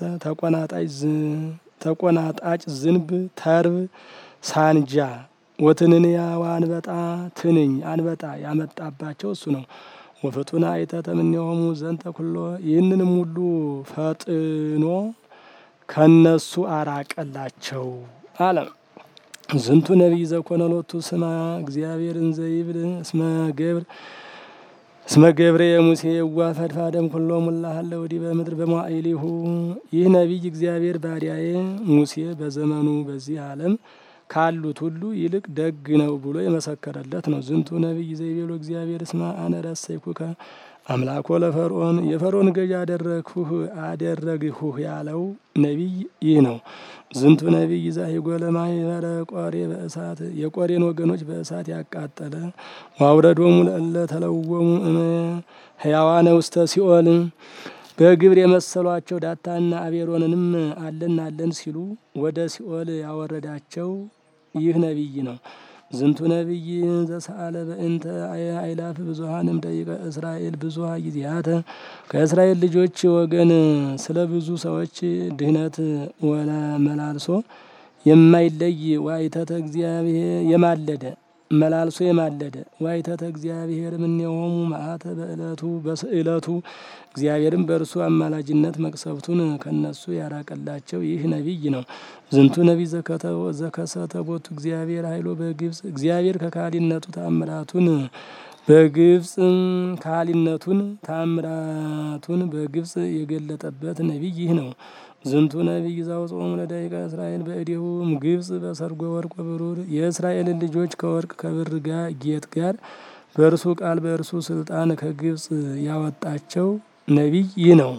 ተቆናጣጭ ዝንብ ተርብ ሳንጃ ወትንንያ ወአንበጣ ትንኝ አንበጣ ያመጣባቸው እሱ ነው። ወፍጡነ አይተተ እምኔሆሙ ዘንተ ኩሎ ይህንንም ሁሉ ፈጥኖ ከነሱ አራቀላቸው አለ። ዝንቱ ነቢይ ዘኮነ ሎቱ ስማ እግዚአብሔር እንዘ ይብል እስመ ገብር እስመ ገብረ የሙሴ የዋ ፈድፋደም ኩሎ ሙላሃለ ወዲህ በምድር በመዋዕሊሁ ይህ ነቢይ እግዚአብሔር ባሪያዬ ሙሴ በዘመኑ በዚህ ዓለም ካሉት ሁሉ ይልቅ ደግ ነው ብሎ የመሰከረለት ነው። ዝንቱ ነቢይ ዘይቤሎ እግዚአብሔር እስመ አነ ረሰይኩከ አምላኮ ለፈርዖን የፈርዖን ገዥ አደረግሁህ አደረግሁህ ያለው ነቢይ ይህ ነው። ዝንቱ ነቢይ ዛሂጎ ለማኅበረ ቆሬ በእሳት የቆሬን ወገኖች በእሳት ያቃጠለ ዋውረዶሙ ለእለ ተለወሙ እመ ሕያዋነ ውስተ ሲኦል በግብር የመሰሏቸው ዳታና አቤሮንንም አለን አለን ሲሉ ወደ ሲኦል ያወረዳቸው ይህ ነቢይ ነው። ዝንቱ ነቢይ ዘሰአለ በእንተ አይላፍ ብዙሀንም ደቂቀ እስራኤል ብዙሀ ጊዜያተ ከእስራኤል ልጆች ወገን ስለ ብዙ ሰዎች ድህነት ወለ መላልሶ የማይለይ ዋይተተ እግዚአብሔር የማለደ መላልሶ የማለደ ዋይተተ እግዚአብሔር እምኔሆሙ መዓተ በእለቱ በስእለቱ እግዚአብሔርም በእርሱ አማላጅነት መቅሰፍቱን ከነሱ ያራቀላቸው ይህ ነቢይ ነው። ዝንቱ ነቢይ ዘከሰተ ቦቱ እግዚአብሔር ኃይሎ በግብፅ እግዚአብሔር ከካሊነቱ ተአምራቱን በግብፅ ካሊነቱን ተአምራቱን በግብፅ የገለጠበት ነቢይ ይህ ነው። ዝንቱ ነቢይ ዘአውጽኦሙ ለደቂቀ እስራኤል በእዴሁም ግብፅ በሰርጎ ወርቅ ብሩር የእስራኤልን ልጆች ከወርቅ ከብር ጋር ጌጥ ጋር በእርሱ ቃል በእርሱ ስልጣን ከግብፅ ያወጣቸው ነቢይ ይህ ነው።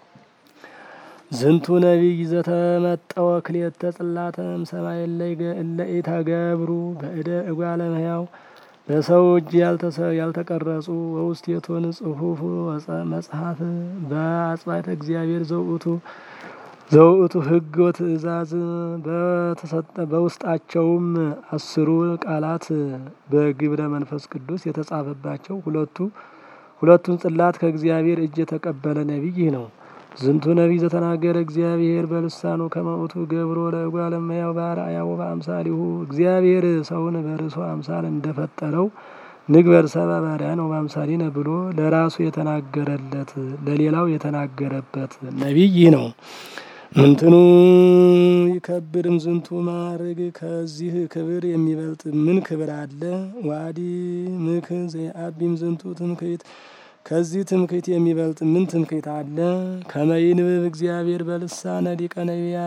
ዝንቱ ነቢይ ዘተመጠወ ክልኤተ ጽላተም ሰማይ እለ ኢተገብሩ በእደ እጓለ እመሕያው በሰው እጅ ያልተቀረጹ ወውስቴቶን ጽሑፍ መጽሐፍ በአጽባተ እግዚአብሔር ዘውእቱ ዘውእቱ ሕግ ወትእዛዝ በተሰጠ በውስጣቸውም አስሩ ቃላት በግብረ መንፈስ ቅዱስ የተጻፈባቸው ሁለቱ ሁለቱን ጽላት ከእግዚአብሔር እጅ የተቀበለ ነቢይ ይህ ነው። ዝንቱ ነቢይ ዘተናገረ እግዚአብሔር በልሳኑ ከመውቱ ገብሮ ለእጓለ እመሕያው በአርአያው በአምሳሊሁ እግዚአብሔር ሰውን በርሱ አምሳል እንደፈጠረው ንግበር ሰብአ በአርአያነ ወበአምሳሊነ ብሎ ለራሱ የተናገረለት ለሌላው የተናገረበት ነቢይ ይህ ነው። ምንትኑ ይከብርም ዝንቱ ማዕርግ ከዚህ ክብር የሚበልጥ ምን ክብር አለ? ዋዲ ምክ ዘየአቢም ዝንቱ ትምክህት ከዚህ ትምክህት የሚበልጥ ምን ትምክህት አለ? ከመይንብብ እግዚአብሔር በልሳነ ሊቀ ነቢያ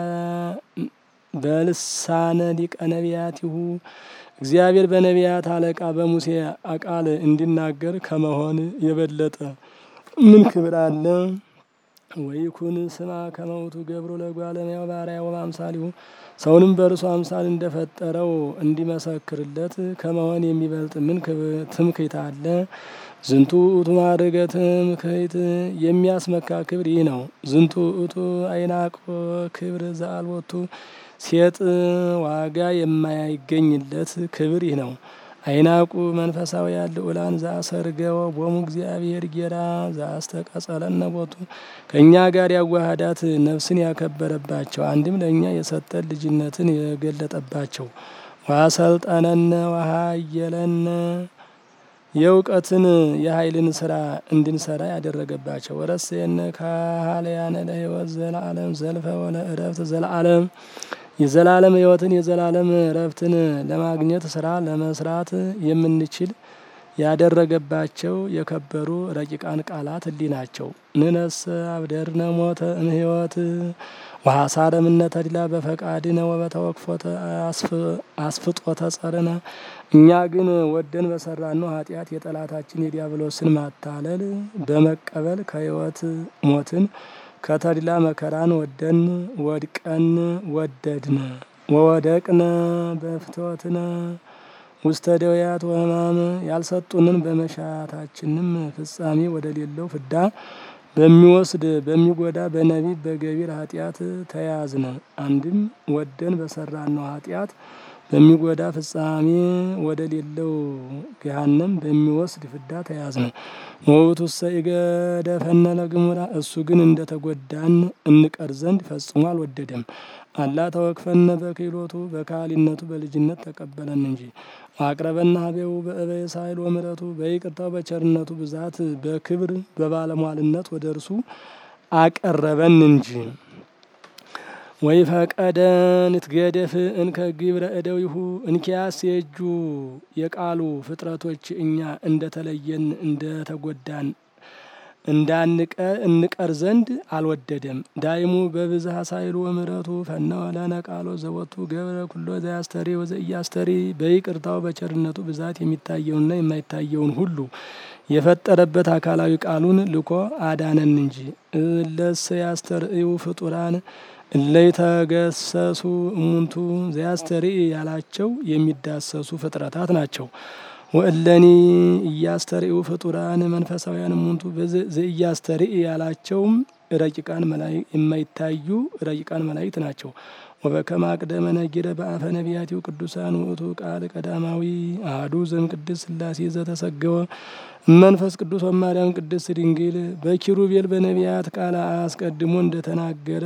በልሳነ ሊቀ ነቢያቲሁ እግዚአብሔር በነቢያት አለቃ በሙሴ ቃል እንዲናገር ከመሆን የበለጠ ምን ክብር አለ? ወይኩን ስማ ከመውቱ ገብሮ ለጓለሚያው ባሪያ ወማምሳሊሁ ሰውንም በእርሱ አምሳል እንደፈጠረው እንዲመሰክርለት ከመሆን የሚበልጥ ምን ትምክህት አለ? ዝንቱ ውእቱ ማዕርገ ትምክህት የሚያስመካ ክብር ይህ ነው። ዝንቱ ውእቱ አይናቆ ክብር ዘአልቦቱ ሴጥ ዋጋ የማይገኝለት ክብር ይህ ነው። አይናቁ መንፈሳውያን ልዑላን ዘአሰርገወ ቦሙ እግዚአብሔር ጌራ ዘአስተቀጸለነ ቦቱ ከእኛ ጋር ያዋሃዳት ነፍስን ያከበረባቸው አንድም ለእኛ የሰጠን ልጅነትን የገለጠባቸው ዋሰልጠነነ ዋሃየለነ የእውቀትን የኃይልን ስራ እንድንሰራ ያደረገባቸው ወረሴነ ካህልያነ ለሕይወት ዘለዓለም ዘልፈ ወለ እረፍት ዘለዓለም የዘላለም ሕይወትን የዘላለም እረፍትን ለማግኘት ስራ ለመስራት የምንችል ያደረገባቸው የከበሩ ረቂቃን ቃላት እሊ ናቸው። ንነስ አብደርነ ሞተ እምሕይወት ወሐሳረ ምነ ተድላ በፈቃድነ ወበተወክፎተ አስፍጦተ ጸርነ እኛ ግን ወደን በሰራነው ኃጢአት የጠላታችን የዲያብሎስን ማታለል በመቀበል ከሕይወት ሞትን ከተድላ መከራን ወደን ወድቀን ወደድነ ወወደቅነ በፍትወትነ ውስተ ደውያት ወሕማም ያልሰጡንን በመሻታችንም ፍጻሜ ወደ ሌለው ፍዳ በሚወስድ በሚጎዳ በነቢብ በገቢር ኃጢአት ተያዝነ። አንድም ወደን በሰራነው ኃጢአት በሚጎዳ ፍጻሜ ወደ ሌለው ገሃነም በሚወስድ ፍዳ ተያዝነ። ወውእቱሰ ኢገደፈነ ለግሙራ እሱ ግን እንደ ተጎዳን እንቀር ዘንድ ፈጽሞ አልወደደም። አላ ተወክፈነ በክህሎቱ በካህሊነቱ በልጅነት ተቀበለን እንጂ አቅረበና ሀቤው በእበየ ሳይል ወምረቱ በይቅርታው በቸርነቱ ብዛት በክብር በባለሟልነት ወደ እርሱ አቀረበን እንጂ። ወይ ፈቀደ ንትገደፍ እንከ ግብረ እደዊሁ እንኪያስ የእጁ የቃሉ ፍጥረቶች እኛ እንደተለየን እንደተጎዳን እንዳንቀ እንቀር ዘንድ አልወደደም። ዳይሙ በብዝሃ ሳይሉ ወምረቱ ፈነወ ለነ ቃሎ ዘወቱ ገብረ ኩሎ ዘያስተሪ ወዘኢያስተሪ በይቅርታው በቸርነቱ ብዛት የሚታየውንና የማይታየውን ሁሉ የፈጠረበት አካላዊ ቃሉን ልኮ አዳነን እንጂ። እለሰ ያስተርእዩ ፍጡራን እለይተገሰሱ እሙንቱ ዘያስተርኢ ያላቸው የሚዳሰሱ ፍጥረታት ናቸው። ወእለኒ እያስተርእዩ ፍጡራን መንፈሳውያን እሙንቱ ዘእያስተርኢ ያላቸውም ረቂቃን የማይታዩ ረቂቃን መላእክት ናቸው። ወበከመ አቅደመ ነጊረ በአፈ ነቢያቲው ቅዱሳን ውእቱ ቃል ቀዳማዊ አሐዱ ዘእምቅድስት ሥላሴ ዘተሰገወ መንፈስ ቅዱስ ወማርያም ቅድስት ድንግል በኪሩቤል በነቢያት ቃል አስቀድሞ እንደተናገረ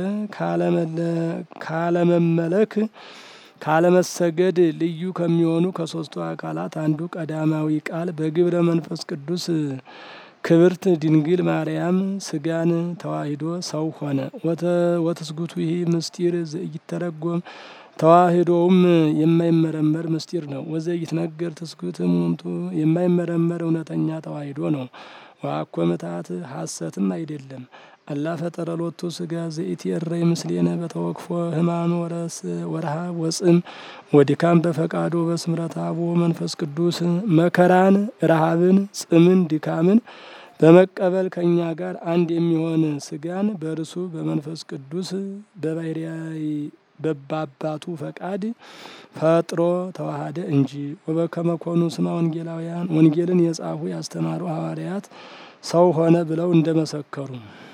ካለመመለክ ካለመሰገድ ልዩ ከሚሆኑ ከሶስቱ አካላት አንዱ ቀዳማዊ ቃል በግብረ መንፈስ ቅዱስ ክብርት ድንግል ማርያም ስጋን ተዋሂዶ ሰው ሆነ። ወትስጉቱ ይህ ምስጢር ዘኢተረጎም ተዋሂዶውም የማይመረመር ምስጢር ነው። ወዘኢትነገር ትስጉት እሙንቱ የማይመረመር እውነተኛ ተዋሂዶ ነው። ወአኮ ምትሐት ሐሰትም አይደለም። አላ ፈጠረ ሎቱ ስጋ ዘኢትየረይ ምስሌነ በተወክፎ ሕማም ወረሃብ ወጽም ወድካም በፈቃዶ በስምረት አቦ መንፈስ ቅዱስ መከራን፣ ረሃብን፣ ጽምን፣ ድካምን በመቀበል ከእኛ ጋር አንድ የሚሆን ስጋን በእርሱ በመንፈስ ቅዱስ በባህርያዊ በባባቱ ፈቃድ ፈጥሮ ተዋሃደ እንጂ። ወበከመ ኮኑ ስማ ወንጌላውያን ወንጌልን የጻፉ ያስተማሩ ሐዋርያት ሰው ሆነ ብለው እንደመሰከሩ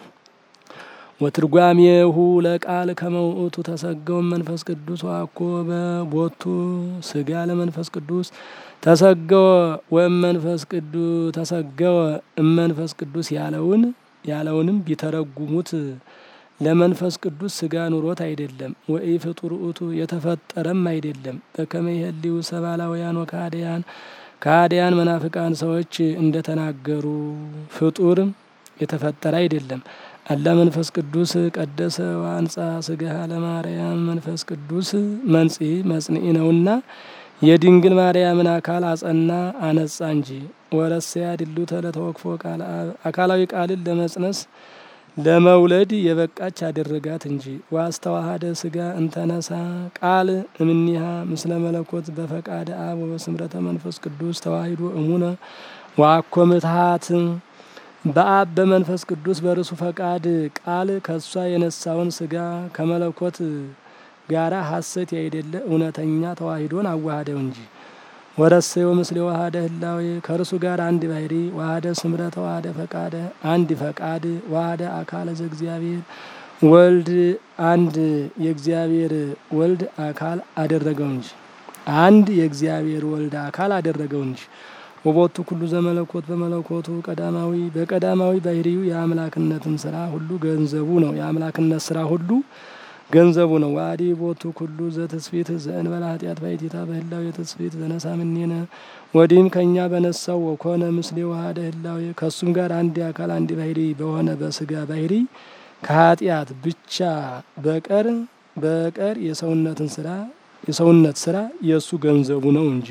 ወትርጓሜሁ ለቃል ከመ ውእቱ ተሰገወ መንፈስ ቅዱስ ዋኮ በቦቱ ስጋ ለመንፈስ ቅዱስ ተሰገወ ወመንፈስ ቅዱስ ተሰገወ እመንፈስ ቅዱስ ያለውን ያለውንም ቢተረጉሙት ለመንፈስ ቅዱስ ስጋ ኑሮት አይደለም። ወኢ ፍጡር ውእቱ የተፈጠረም አይደለም። በከመ ይሄልዩ ሰባላውያን ወካህዲያን ካህዲያን መናፍቃን ሰዎች እንደተናገሩ ፍጡር የተፈጠረ አይደለም። አላ መንፈስ ቅዱስ ቀደሰ ዋንጻ ስጋሃ ለማርያም መንፈስ ቅዱስ መንጽሒ መጽንዒ ነውና የድንግል ማርያምን አካል አጸና አነጻ እንጂ። ወረሰያ ድሉተ ለተወክፎ ቃል አብ አካላዊ ቃልን ለመጽነስ ለመውለድ የበቃች አደረጋት እንጂ። ዋስተዋሃደ ስጋ እንተነሳ ቃል እምኒሃ ምስለ መለኮት በፈቃደ አብ ወበስምረተ መንፈስ ቅዱስ ተዋሂዶ እሙነ ዋኮ ምትሃት በአብ በመንፈስ ቅዱስ በርሱ ፈቃድ ቃል ከእሷ የነሳውን ስጋ ከመለኮት ጋራ ሐሰት ያይደለ እውነተኛ ተዋሂዶን አዋሃደው እንጂ ወረሰዮ ምስሌ ዋሃደ ህላዌ ከእርሱ ጋር አንድ ባህሪ ዋሃደ ስምረተ ዋሃደ ፈቃደ አንድ ፈቃድ ዋሃደ አካለ ዘእግዚአብሔር ወልድ አንድ የእግዚአብሔር ወልድ አካል አደረገው እንጂ አንድ የእግዚአብሔር ወልድ አካል አደረገው እንጂ ወቦቱ ኩሉ ዘመለኮት በመለኮቱ ቀዳማዊ በቀዳማዊ ባህሪው የአምላክነትን ስራ ሁሉ ገንዘቡ ነው። የአምላክነት ስራ ሁሉ ገንዘቡ ነው። ዋዲ ቦቱ ኩሉ ዘተስፊት ዘእንበለ ኃጢአት ባይቲታ በህላዊ የተስፊት ዘነሳ ምኔነ ወዲህም ከእኛ በነሳው ወኮነ ምስሌ ዋሃደ ህላዊ ከእሱም ጋር አንድ አካል አንድ ባህሪ በሆነ በስጋ ባህሪ ከኃጢአት ብቻ በቀር በቀር የሰውነትን ስራ የሰውነት ስራ የእሱ ገንዘቡ ነው እንጂ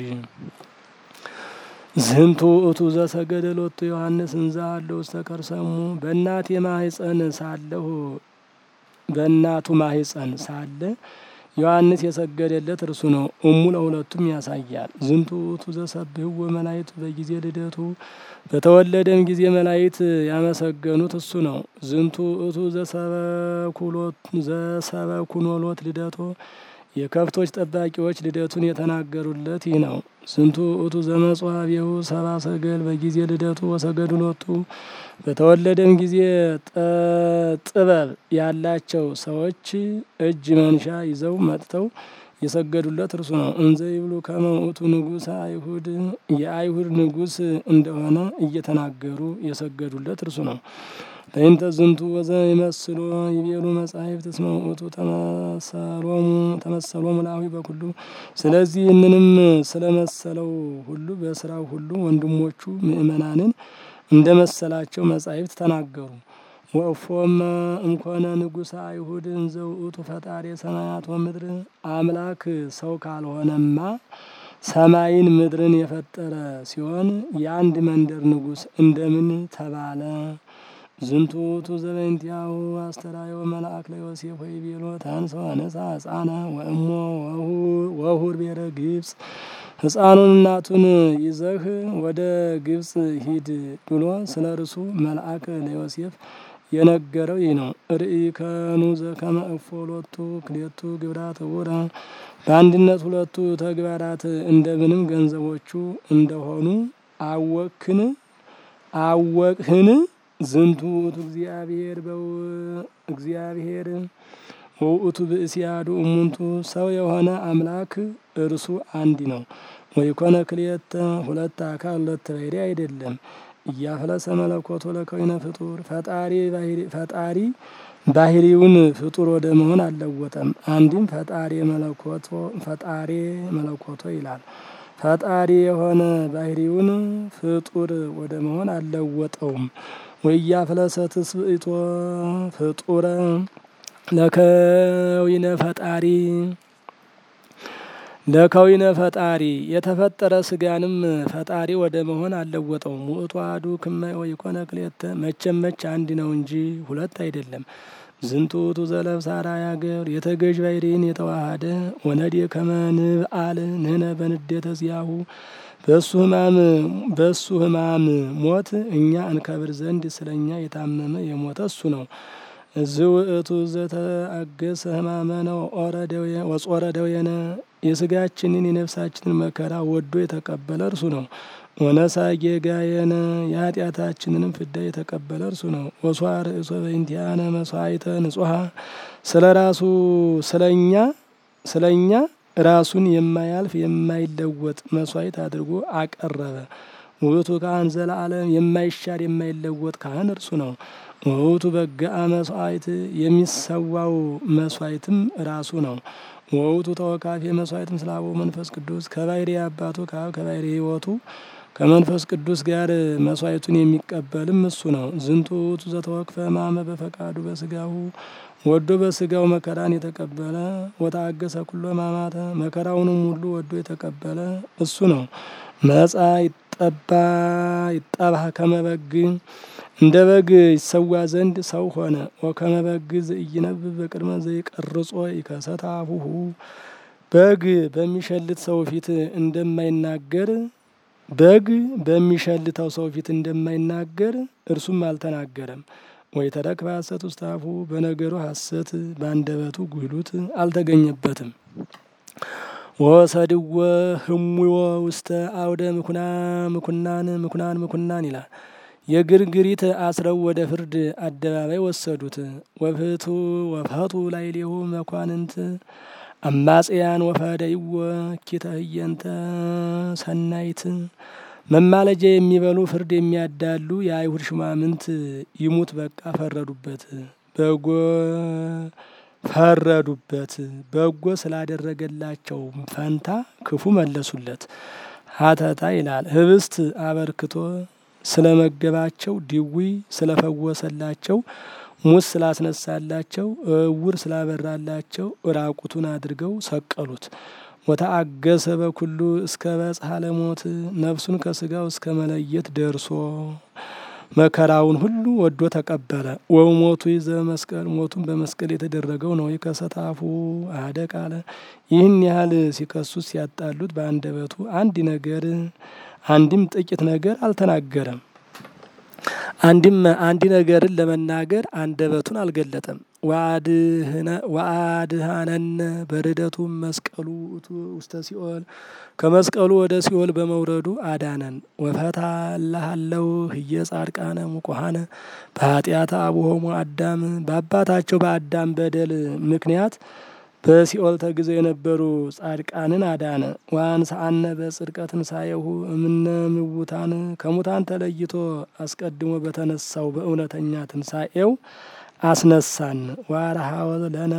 ዝንቱ እቱ ዘሰገደ ሎቱ ዮሐንስ እንዛ አለው ውስተ ከርሰሙ በእናቴ ማህፀን ሳለሁ በእናቱ ማህፀን ሳለ ዮሐንስ የሰገደለት እርሱ ነው። እሙ ለሁለቱም ያሳያል። ዝንቱ እቱ ዘሰብህዎ መላእክት በጊዜ ልደቱ በተወለደም ጊዜ መላእክት ያመሰገኑት እሱ ነው። ዝንቱ እቱ ዘሰበኩኖሎት ልደቶ የከብቶች ጠባቂዎች ልደቱን የተናገሩለት ይህ ነው። ስንቱ እቱ ዘመጽዋቤሁ ሰባ ሰገል በጊዜ ልደቱ ወሰገዱ ሎቱ በተወለደም ጊዜ ጥበብ ያላቸው ሰዎች እጅ መንሻ ይዘው መጥተው የሰገዱለት እርሱ ነው። እንዘ ይብሉ ከመ ውእቱ ንጉሠ አይሁድ የአይሁድ ንጉሥ እንደሆነ እየተናገሩ የሰገዱለት እርሱ ነው። በእንተ ዝንቱ ወዘ ይመስሎ ይቤሉ መጻሕፍት እስመ ውእቱ ተመሰሎሙ ተመሰሎሙ ለአዊ በኩሉ ስለዚህ ይህንንም ስለመሰለው ሁሉ በስራው ሁሉ ወንድሞቹ ምእመናንን እንደ መሰላቸው መጻሕፍት ተናገሩ። ወእፎመ እምኮነ ንጉሠ አይሁድ እንዘ ውእቱ ፈጣሪ ሰማያት ወምድር አምላክ ሰው ካልሆነማ ሰማይን ምድርን የፈጠረ ሲሆን የአንድ መንደር ንጉሥ እንደምን ተባለ? ዝንቱ ውእቱ ዘበእንቲአሁ አስተርአዮ መልአክ ለዮሴፍ ወይቤሎ ተንሥኦ ንሣ ሕፃነ ወእሞ ወሁር ብሔረ ግብፅ ሕፃኑን እናቱን ይዘህ ወደ ግብፅ ሂድ ብሎ ስለ እርሱ መልአክ ለዮሴፍ የነገረው ይህ ነው። ርኢከኑ ዘከመ እፎ ሎቱ ክሌቱ ግብራት ውረ በአንድነት ሁለቱ ተግባራት እንደምንም ገንዘቦቹ እንደሆኑ አወክን አወቅህን? ዝንቱ ውእቱ እግዚአብሔር በው እግዚአብሔር ውእቱ ብእሲያዱ እሙንቱ ሰው የሆነ አምላክ እርሱ አንድ ነው። ወይኮነ ክልኤተ ሁለት አካል ሁለት ባህሪ አይደለም። እያፍለሰ መለኮቶ ለከዊነ ፍጡር ፈጣሪ ፈጣሪ ባህሪውን ፍጡር ወደ መሆን አልለወጠም። አንድም ፈጣሪ መለኮቶ ፈጣሪ መለኮቶ ይላል። ፈጣሪ የሆነ ባህሪውን ፍጡር ወደ መሆን አልለወጠውም። ወያፍለሰ ትስብእቶ ፍጡረ ለከዊነ ፈጣሪ ለከዊነ ፈጣሪ የተፈጠረ ስጋንም ፈጣሪ ወደ መሆን አልለወጠውም። ውእቱ አሐዱ ክመ ወይኮነ ክልኤተ መቼም መች አንድ ነው እንጂ ሁለት አይደለም። ዝንቱ ውእቱ ዘለብሰ አርአያ ገብር የተገዥ ባሕርይን የተዋሃደ ወነዴ ከመ ንብአል ንሕነ በንዴተ ዚአሁ በእሱ ሕማም በእሱ ሕማም ሞት እኛ እንከብር ዘንድ ስለ እኛ የታመመ የሞተ እሱ ነው። ዝውእቱ ዘተአገሰ ሕማመነ ወጾረ ደዌነ የስጋችንን የነፍሳችንን መከራ ወዶ የተቀበለ እርሱ ነው። ወነሳ ጌጋየነ የኃጢአታችንንም ፍዳ የተቀበለ እርሱ ነው። ወሷ ርእሶ በእንቲአነ መስዋዕተ ንጹሐ ስለ ራሱ ስለኛ ስለኛ ራሱን የማያልፍ የማይለወጥ መስዋዕት አድርጎ አቀረበ። ውእቱ ካህን ዘለዓለም የማይሻር የማይለወጥ ካህን እርሱ ነው። ውእቱ በግአ መስዋዕት የሚሰዋው መስዋዕትም ራሱ ነው። ወውቱ ተወካፌ መስዋዕት ምስለ አበው መንፈስ ቅዱስ ከባሕሪ አባቱ ከአብ ከባሕሪ ሕይወቱ ከመንፈስ ቅዱስ ጋር መስዋዕቱን የሚቀበልም እሱ ነው። ዝንቱ ውእቱ ዘተወክፈ ሕማመ በፈቃዱ በስጋሁ ወዶ በስጋው መከራን የተቀበለ ወታገሰ ኩሎ ሕማማተ መከራውንም ሁሉ ወዶ የተቀበለ እሱ ነው። መጻ ይጠባ ይጠባህ ከመ በግ እንደ በግ ይሰዋ ዘንድ ሰው ሆነ። ወከመ በግ ዘኢይነብብ በቅድመ ዘይቀርጾ ይከሰት አፉሁ በግ በሚሸልት ሰው ፊት እንደማይናገር በግ በሚሸልተው ሰው ፊት እንደማይናገር እርሱም አልተናገረም። ወይ ተረክበ ሐሰት ውስተ አፉ በነገሩ ሐሰት በአንደበቱ ጉድሉት አልተገኘበትም። ወሰድወ ህሙዎ ውስተ አውደ ምኩና ምኩናን ምኩናን ምኩናን ይላል። የግርግሪት አስረው ወደ ፍርድ አደባባይ ወሰዱት። ወፍቱ ወፈቱ ላዕሌሁ መኳንንት አማጽያን ወፈደይዎ ኪተ ህየንተ ሰናይት መማለጃ የሚበሉ ፍርድ የሚያዳሉ የአይሁድ ሹማምንት ይሙት በቃ ፈረዱበት። በጎ ፈረዱበት በጎ ስላደረገላቸው ፈንታ ክፉ መለሱለት። ሀተታ ይላል ህብስት አበርክቶ ስለመገባቸው፣ ድዊ ስለፈወሰላቸው፣ ሙስ ስላስነሳላቸው፣ እውር ስላበራላቸው ራቁቱን አድርገው ሰቀሉት። ወተአገሰ በኩሉ እስከ በጽሐ ለሞት ነፍሱን ከስጋው እስከ መለየት ደርሶ መከራውን ሁሉ ወዶ ተቀበለ። ወሞቱ ይዘ መስቀል ሞቱን በመስቀል የተደረገው ነው። ከሰታፉ አደ ቃለ ይህን ያህል ሲከሱት ሲያጣሉት በአንደበቱ አንድ ነገር አንድም ጥቂት ነገር አልተናገረም። አንድም አንድ ነገርን ለመናገር አንደበቱን አልገለጠም። ወአድሃነነ በርደቱ መስቀሉ ውስተ ሲኦል ከመስቀሉ ወደ ሲኦል በመውረዱ አዳነን። ወፈታ ላሃለው ህየ ጻድቃነ ሙቁሃነ በኃጢአተ አቡሆሙ አዳም በአባታቸው በአዳም በደል ምክንያት በሲኦል ተግዘው የነበሩ ጻድቃንን አዳነ። ወአንሥአነ በጽድቀ ትንሣኤሁ እምነ ምውታን ከሙታን ተለይቶ አስቀድሞ በተነሳው በእውነተኛ ትንሣኤው አስነሳን። ዋርሃወ ለነ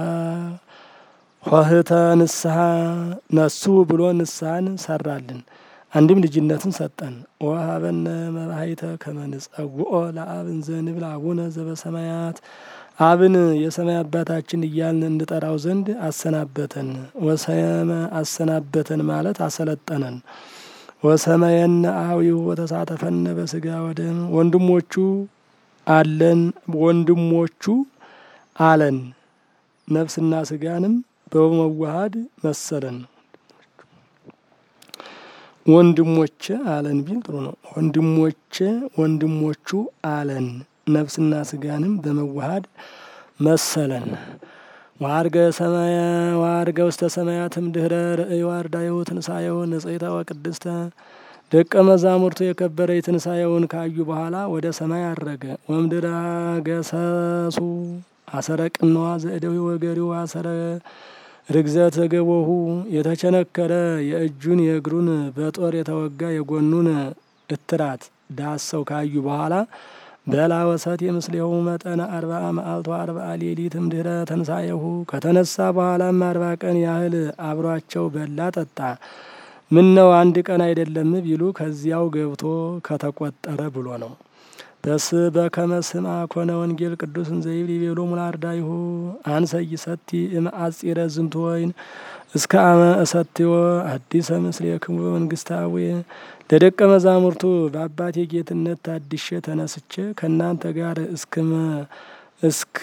ኆኅተ ንስሐ ነሱ ብሎ ንስሐን ሰራልን። አንድም ልጅነትን ሰጠን። ወሀበነ መባይተ ከመ ንጸውዖ ለአብ እንዘ ንብል አቡነ ዘበሰማያት አብን የሰማይ አባታችን እያልን እንጠራው ዘንድ አሰናበተን። ወሰመ አሰናበተን ማለት አሰለጠነን። ወሰመየነ አዊሁ ወተሳተፈነ በስጋ ወደም ወንድሞቹ አለን ወንድሞቹ አለን ነፍስና ስጋንም በመዋሃድ መሰለን። ወንድሞቼ አለን ቢል ጥሩ ነው። ወንድሞቼ ወንድሞቹ አለን ነፍስና ስጋንም በመዋሃድ መሰለን። ዋርገ ሰማያ ዋርገ ውስተ ሰማያትም ድህረ ርእዮ አርዳይሁ ትንሣኤሁ ንጽሕተ ወቅድስተ ደቀ መዛሙርቱ የከበረ የትንሣኤውን ካዩ በኋላ ወደ ሰማይ አረገ። ወምድረ ገሰሱ አሰረ ቅነዋ ዘእደዊ ወገሪው አሰረ ርግዘት ገቦሁ የተቸነከረ የእጁን የእግሩን በጦር የተወጋ የጎኑን እትራት ዳሰው ካዩ በኋላ በላ ወሰት የምስሌሁ መጠነ አርባአ መዓልቶ አርባአ ሌሊትም ድህረ ተንሳኤሁ ከተነሳ በኋላም አርባ ቀን ያህል አብሯቸው በላ ጠጣ። ምን ነው አንድ ቀን አይደለም ቢሉ ከዚያው ገብቶ ከተቆጠረ ብሎ ነው። በስ በከመ ስምዐ ኮነ ወንጌል ቅዱስ እንዘ ይብል ይቤሎ ሙላርዳይሁ አንሰ ይሰቲ እምአጺረ ዝንቱ ወይን እስከ አመ እሰትዮ አዲሰ ምስሌክሙ በመንግስታዊ ለደቀ መዛሙርቱ በአባቴ ጌትነት ታድሼ ተነስቼ ከእናንተ ጋር እስክመ እስክ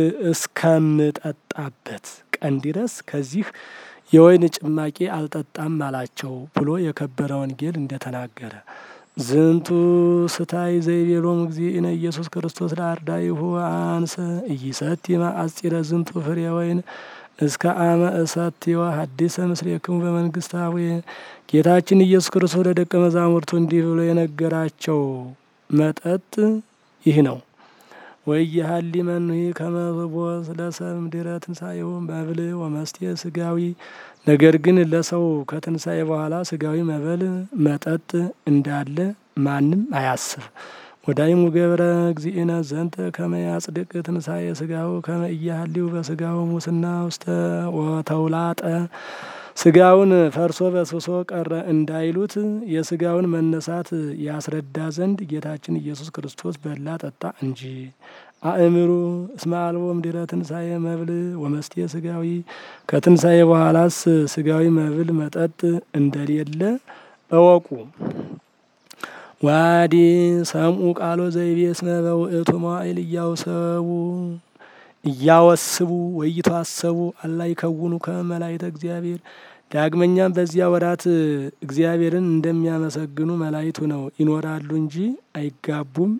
እስከምጠጣበት ቀን ድረስ ከዚህ የወይን ጭማቂ አልጠጣም አላቸው ብሎ የከበረ ወንጌል እንደተናገረ ዝንቱ ስታይ ዘይቤሎም እግዚእነ ኢየሱስ ክርስቶስ ለአርዳይሁ አንሰ ኢይሰቲ መአጺረ ዝንቱ ፍሬ ወይን እስከ አመ እሰትዮ ሐዲሰ ምስሌክሙ በመንግስታዊ ጌታችን ኢየሱስ ክርስቶስ ለደቀ መዛሙርቱ እንዲህ ብሎ የነገራቸው መጠጥ ይህ ነው። ወኢይሃሊ መኑሂ ከመ ብቦ ለሰብእ እምድኅረ ትንሣኤሁ መብል ወመስቴ ስጋዊ ነገር ግን ለሰው ከትንሣኤ በኋላ ስጋዊ መብል መጠጥ እንዳለ ማንም አያስብ። ወዳይሙ ገብረ እግዚእነ ዘንተ ከመ ያጽድቅ ትንሣኤ ስጋሁ ከመ ኢያሃሊው በስጋሁ ሙስና ውስተ ወተውላጠ ስጋውን ፈርሶ በስብሶ ቀረ እንዳይሉት የስጋውን መነሳት ያስረዳ ዘንድ ጌታችን ኢየሱስ ክርስቶስ በላ ጠጣ እንጂ። አእምሩ እስመ አልቦ እምድኅረ ትንሣኤ መብል ወመስቴ ስጋዊ ከትንሣኤ በኋላስ ስጋዊ መብል መጠጥ እንደሌለ እወቁ። ዋዲ ሰምኡ ቃሎ ዘይቤ እስመ በውእቱ መዋዕል እያውሰቡ እያወስቡ ወይተዋሰቡ አላ ይከውኑ ከመላእክተ እግዚአብሔር ዳግመኛም በዚያ ወራት እግዚአብሔርን እንደሚያመሰግኑ መላእክቱ ነው ይኖራሉ እንጂ አይጋቡም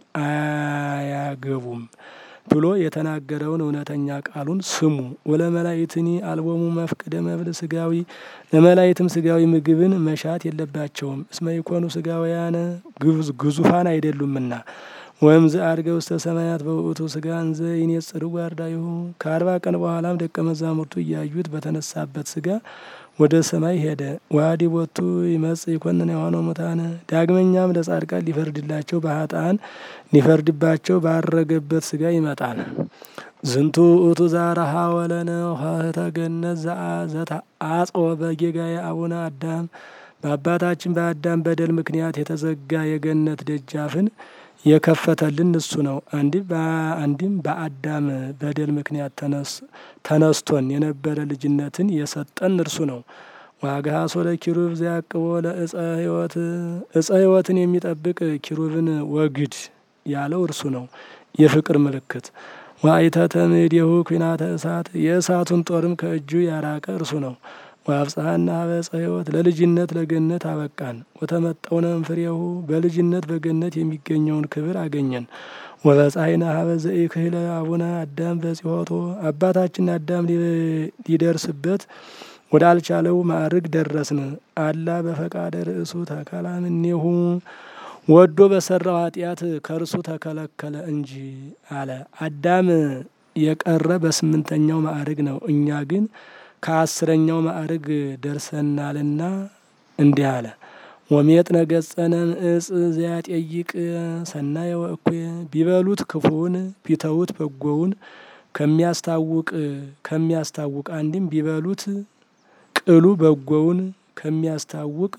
አያገቡም ብሎ የተናገረውን እውነተኛ ቃሉን ስሙ። ወለ መላእክትኒ አልቦሙ መፍቅደ መብል ስጋዊ ለመላእክትም ስጋዊ ምግብን መሻት የለባቸውም። እስመ ይኮኑ ስጋውያነ ግዙፋን አይደሉምና ወእምዝ አድገ ውስተ ሰማያት በውእቱ ስጋ እንዘ ይኔጽሩ ጓርዳይሁ ከአርባ ቀን በኋላም ደቀ መዛሙርቱ እያዩት በተነሳበት ስጋ ወደ ሰማይ ሄደ። ዋዲ ቦቱ ይመጽ ይኮንን የሆነው ሙታነ ዳግመኛም ለጻድቃን ሊፈርድላቸው በሀጣን ሊፈርድባቸው ባረገበት ስጋ ይመጣል። ዝንቱ ውእቱ ዛረሃ ወለነ ኆኅተ ገነት ዘተአጽወ በጌጋየ አቡነ አዳም በአባታችን በአዳም በደል ምክንያት የተዘጋ የገነት ደጃፍን የከፈተልን እሱ ነው። አንድም በአዳም በደል ምክንያት ተነስቶን የነበረ ልጅነትን የሰጠን እርሱ ነው። ዋግሃሶ ለኪሩብ ዘያቅቦ ለእፀ ሕይወት እፀ ሕይወትን የሚጠብቅ ኪሩብን ወግድ ያለው እርሱ ነው። የፍቅር ምልክት ዋይተተ ምድሁ ኩናተ እሳት የእሳቱን ጦርም ከእጁ ያራቀ እርሱ ነው። ወአብጽሐነ ኀበ ዕፀ ሕይወት ለልጅነት ለገነት አበቃን። ወተመጠውነ እምፍሬሁ በልጅነት በገነት የሚገኘውን ክብር አገኘን። ወበጻሕይነ ኀበ ዘኢክህለ አቡነ አዳም በጽሖቶ አባታችን አዳም ሊደርስበት ወዳልቻለው ማዕርግ ደረስን። አላ በፈቃደ ርእሱ ተከላ እምኔሁ ወዶ በሰራው ኃጢአት ከእርሱ ተከለከለ እንጂ አለ። አዳም የቀረ በስምንተኛው ማዕርግ ነው። እኛ ግን ከአስረኛው ማዕርግ ደርሰናልና እንዲህ አለ። ወሜጥነ ገጸነ እጽ ዘያጤይቅ ሰናየ ወእኩየ ቢበሉት ክፉውን ቢተዉት በጎውን ከሚያስታውቅ ከሚያስታውቅ አንድም ቢበሉት ቅሉ በጎውን ከሚያስታውቅ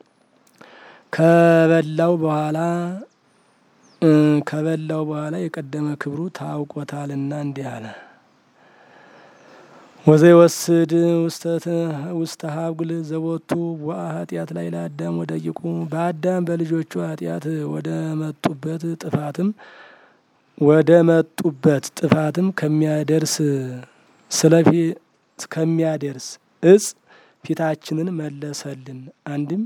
ከበላው በኋላ ከበላው በኋላ የቀደመ ክብሩ ታውቆታልና እንዲህ አለ። ወዘይወስድ ውስተ ሀጉል ዘቦቱ ወአ ኃጢአት ላይ ለአዳም ወደቂቁ በአዳም በልጆቹ ኃጢአት ወደ መጡበት ጥፋትም ወደ መጡበት ጥፋትም ከሚያደርስ ስለፊ ከሚያደርስ እጽ ፊታችንን መለሰልን። አንድም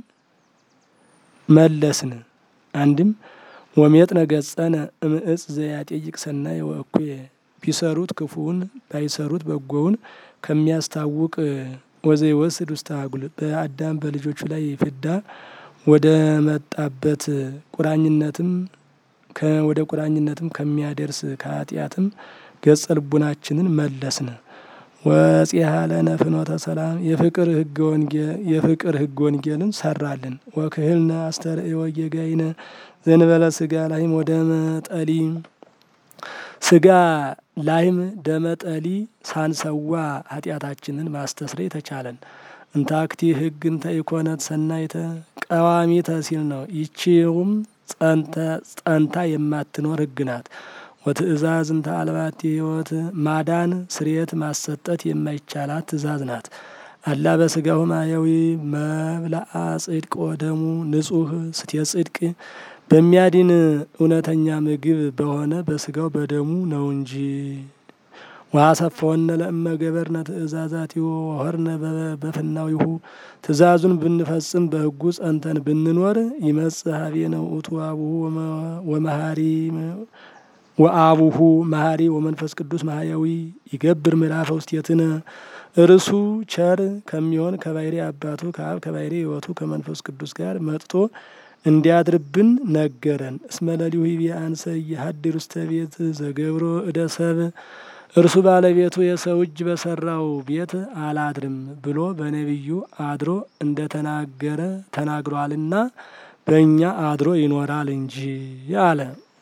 መለስን አንድም ወሜጥነ ገጸነ እምእጽ ዘያጤይቅ ሰናየ ወእኩየ ቢሰሩት ክፉውን ባይሰሩት በጎውን ከሚያስታውቅ ወዘይወስድ ውስተ ሀጉል በአዳም በልጆቹ ላይ ፍዳ ወደ መጣበት ቁራኝነትም ወደ ቁራኝነትም ከሚያደርስ ከኃጢአትም ገጸ ልቡናችንን መለስን። ወጽሐ ለነ ፍኖተ ሰላም የፍቅር ህገ ወንጌል የፍቅር ህገ ወንጌልን ሰራልን። ወክህልነ አስተርእዮ ወጌጋይነ ዘንበለ ስጋ ላይም ወደ መጠሊ ስጋ ላይም ደመጠሊ ሳንሰዋ ኃጢአታችንን ማስተስረይ ተቻለን። እንታክቲ ህግ እንተ ኢኮነት ሰናይተ ቀዋሚተ ሲል ነው። ይቺውም ጸንታ የማትኖር ህግ ናት። ወትእዛዝ እንተ አልባቲ ህይወት ማዳን ስርየት ማሰጠት የማይቻላት ትእዛዝ ናት። አላ በስጋሁ ማያዊ መብላአ ጽድቅ ወደሙ ንጹህ ስቴ ጽድቅ በሚያድን እውነተኛ ምግብ በሆነ በስጋው በደሙ ነው እንጂ። ወአሰፈወነ ለእመ ገበርነ ትእዛዛቲሁ ወሆርነ በፍናዊሁ ትእዛዙን ብንፈጽም በህጉ ጸንተን ብንኖር ይመጽእ ሀቤነ ውእቱ አቡሁ ወመሃሪ ወአቡሁ መሀሪ ወመንፈስ ቅዱስ ማህያዊ ይገብር ምዕራፈ ውስቴትነ እርሱ ቸር ከሚሆን ከባሕሪ አባቱ ከአብ ከባሕሪ ሕይወቱ ከመንፈስ ቅዱስ ጋር መጥቶ እንዲያድርብን ነገረን። እስመ ለሊሁ ይቤ አንሰ እየሀድር ውስተ ቤት ዘገብሮ እደ ሰብ እርሱ ባለቤቱ የሰው እጅ በሰራው ቤት አላድርም ብሎ በነቢዩ አድሮ እንደተናገረ ተናግሯልና በእኛ አድሮ ይኖራል እንጂ አለ።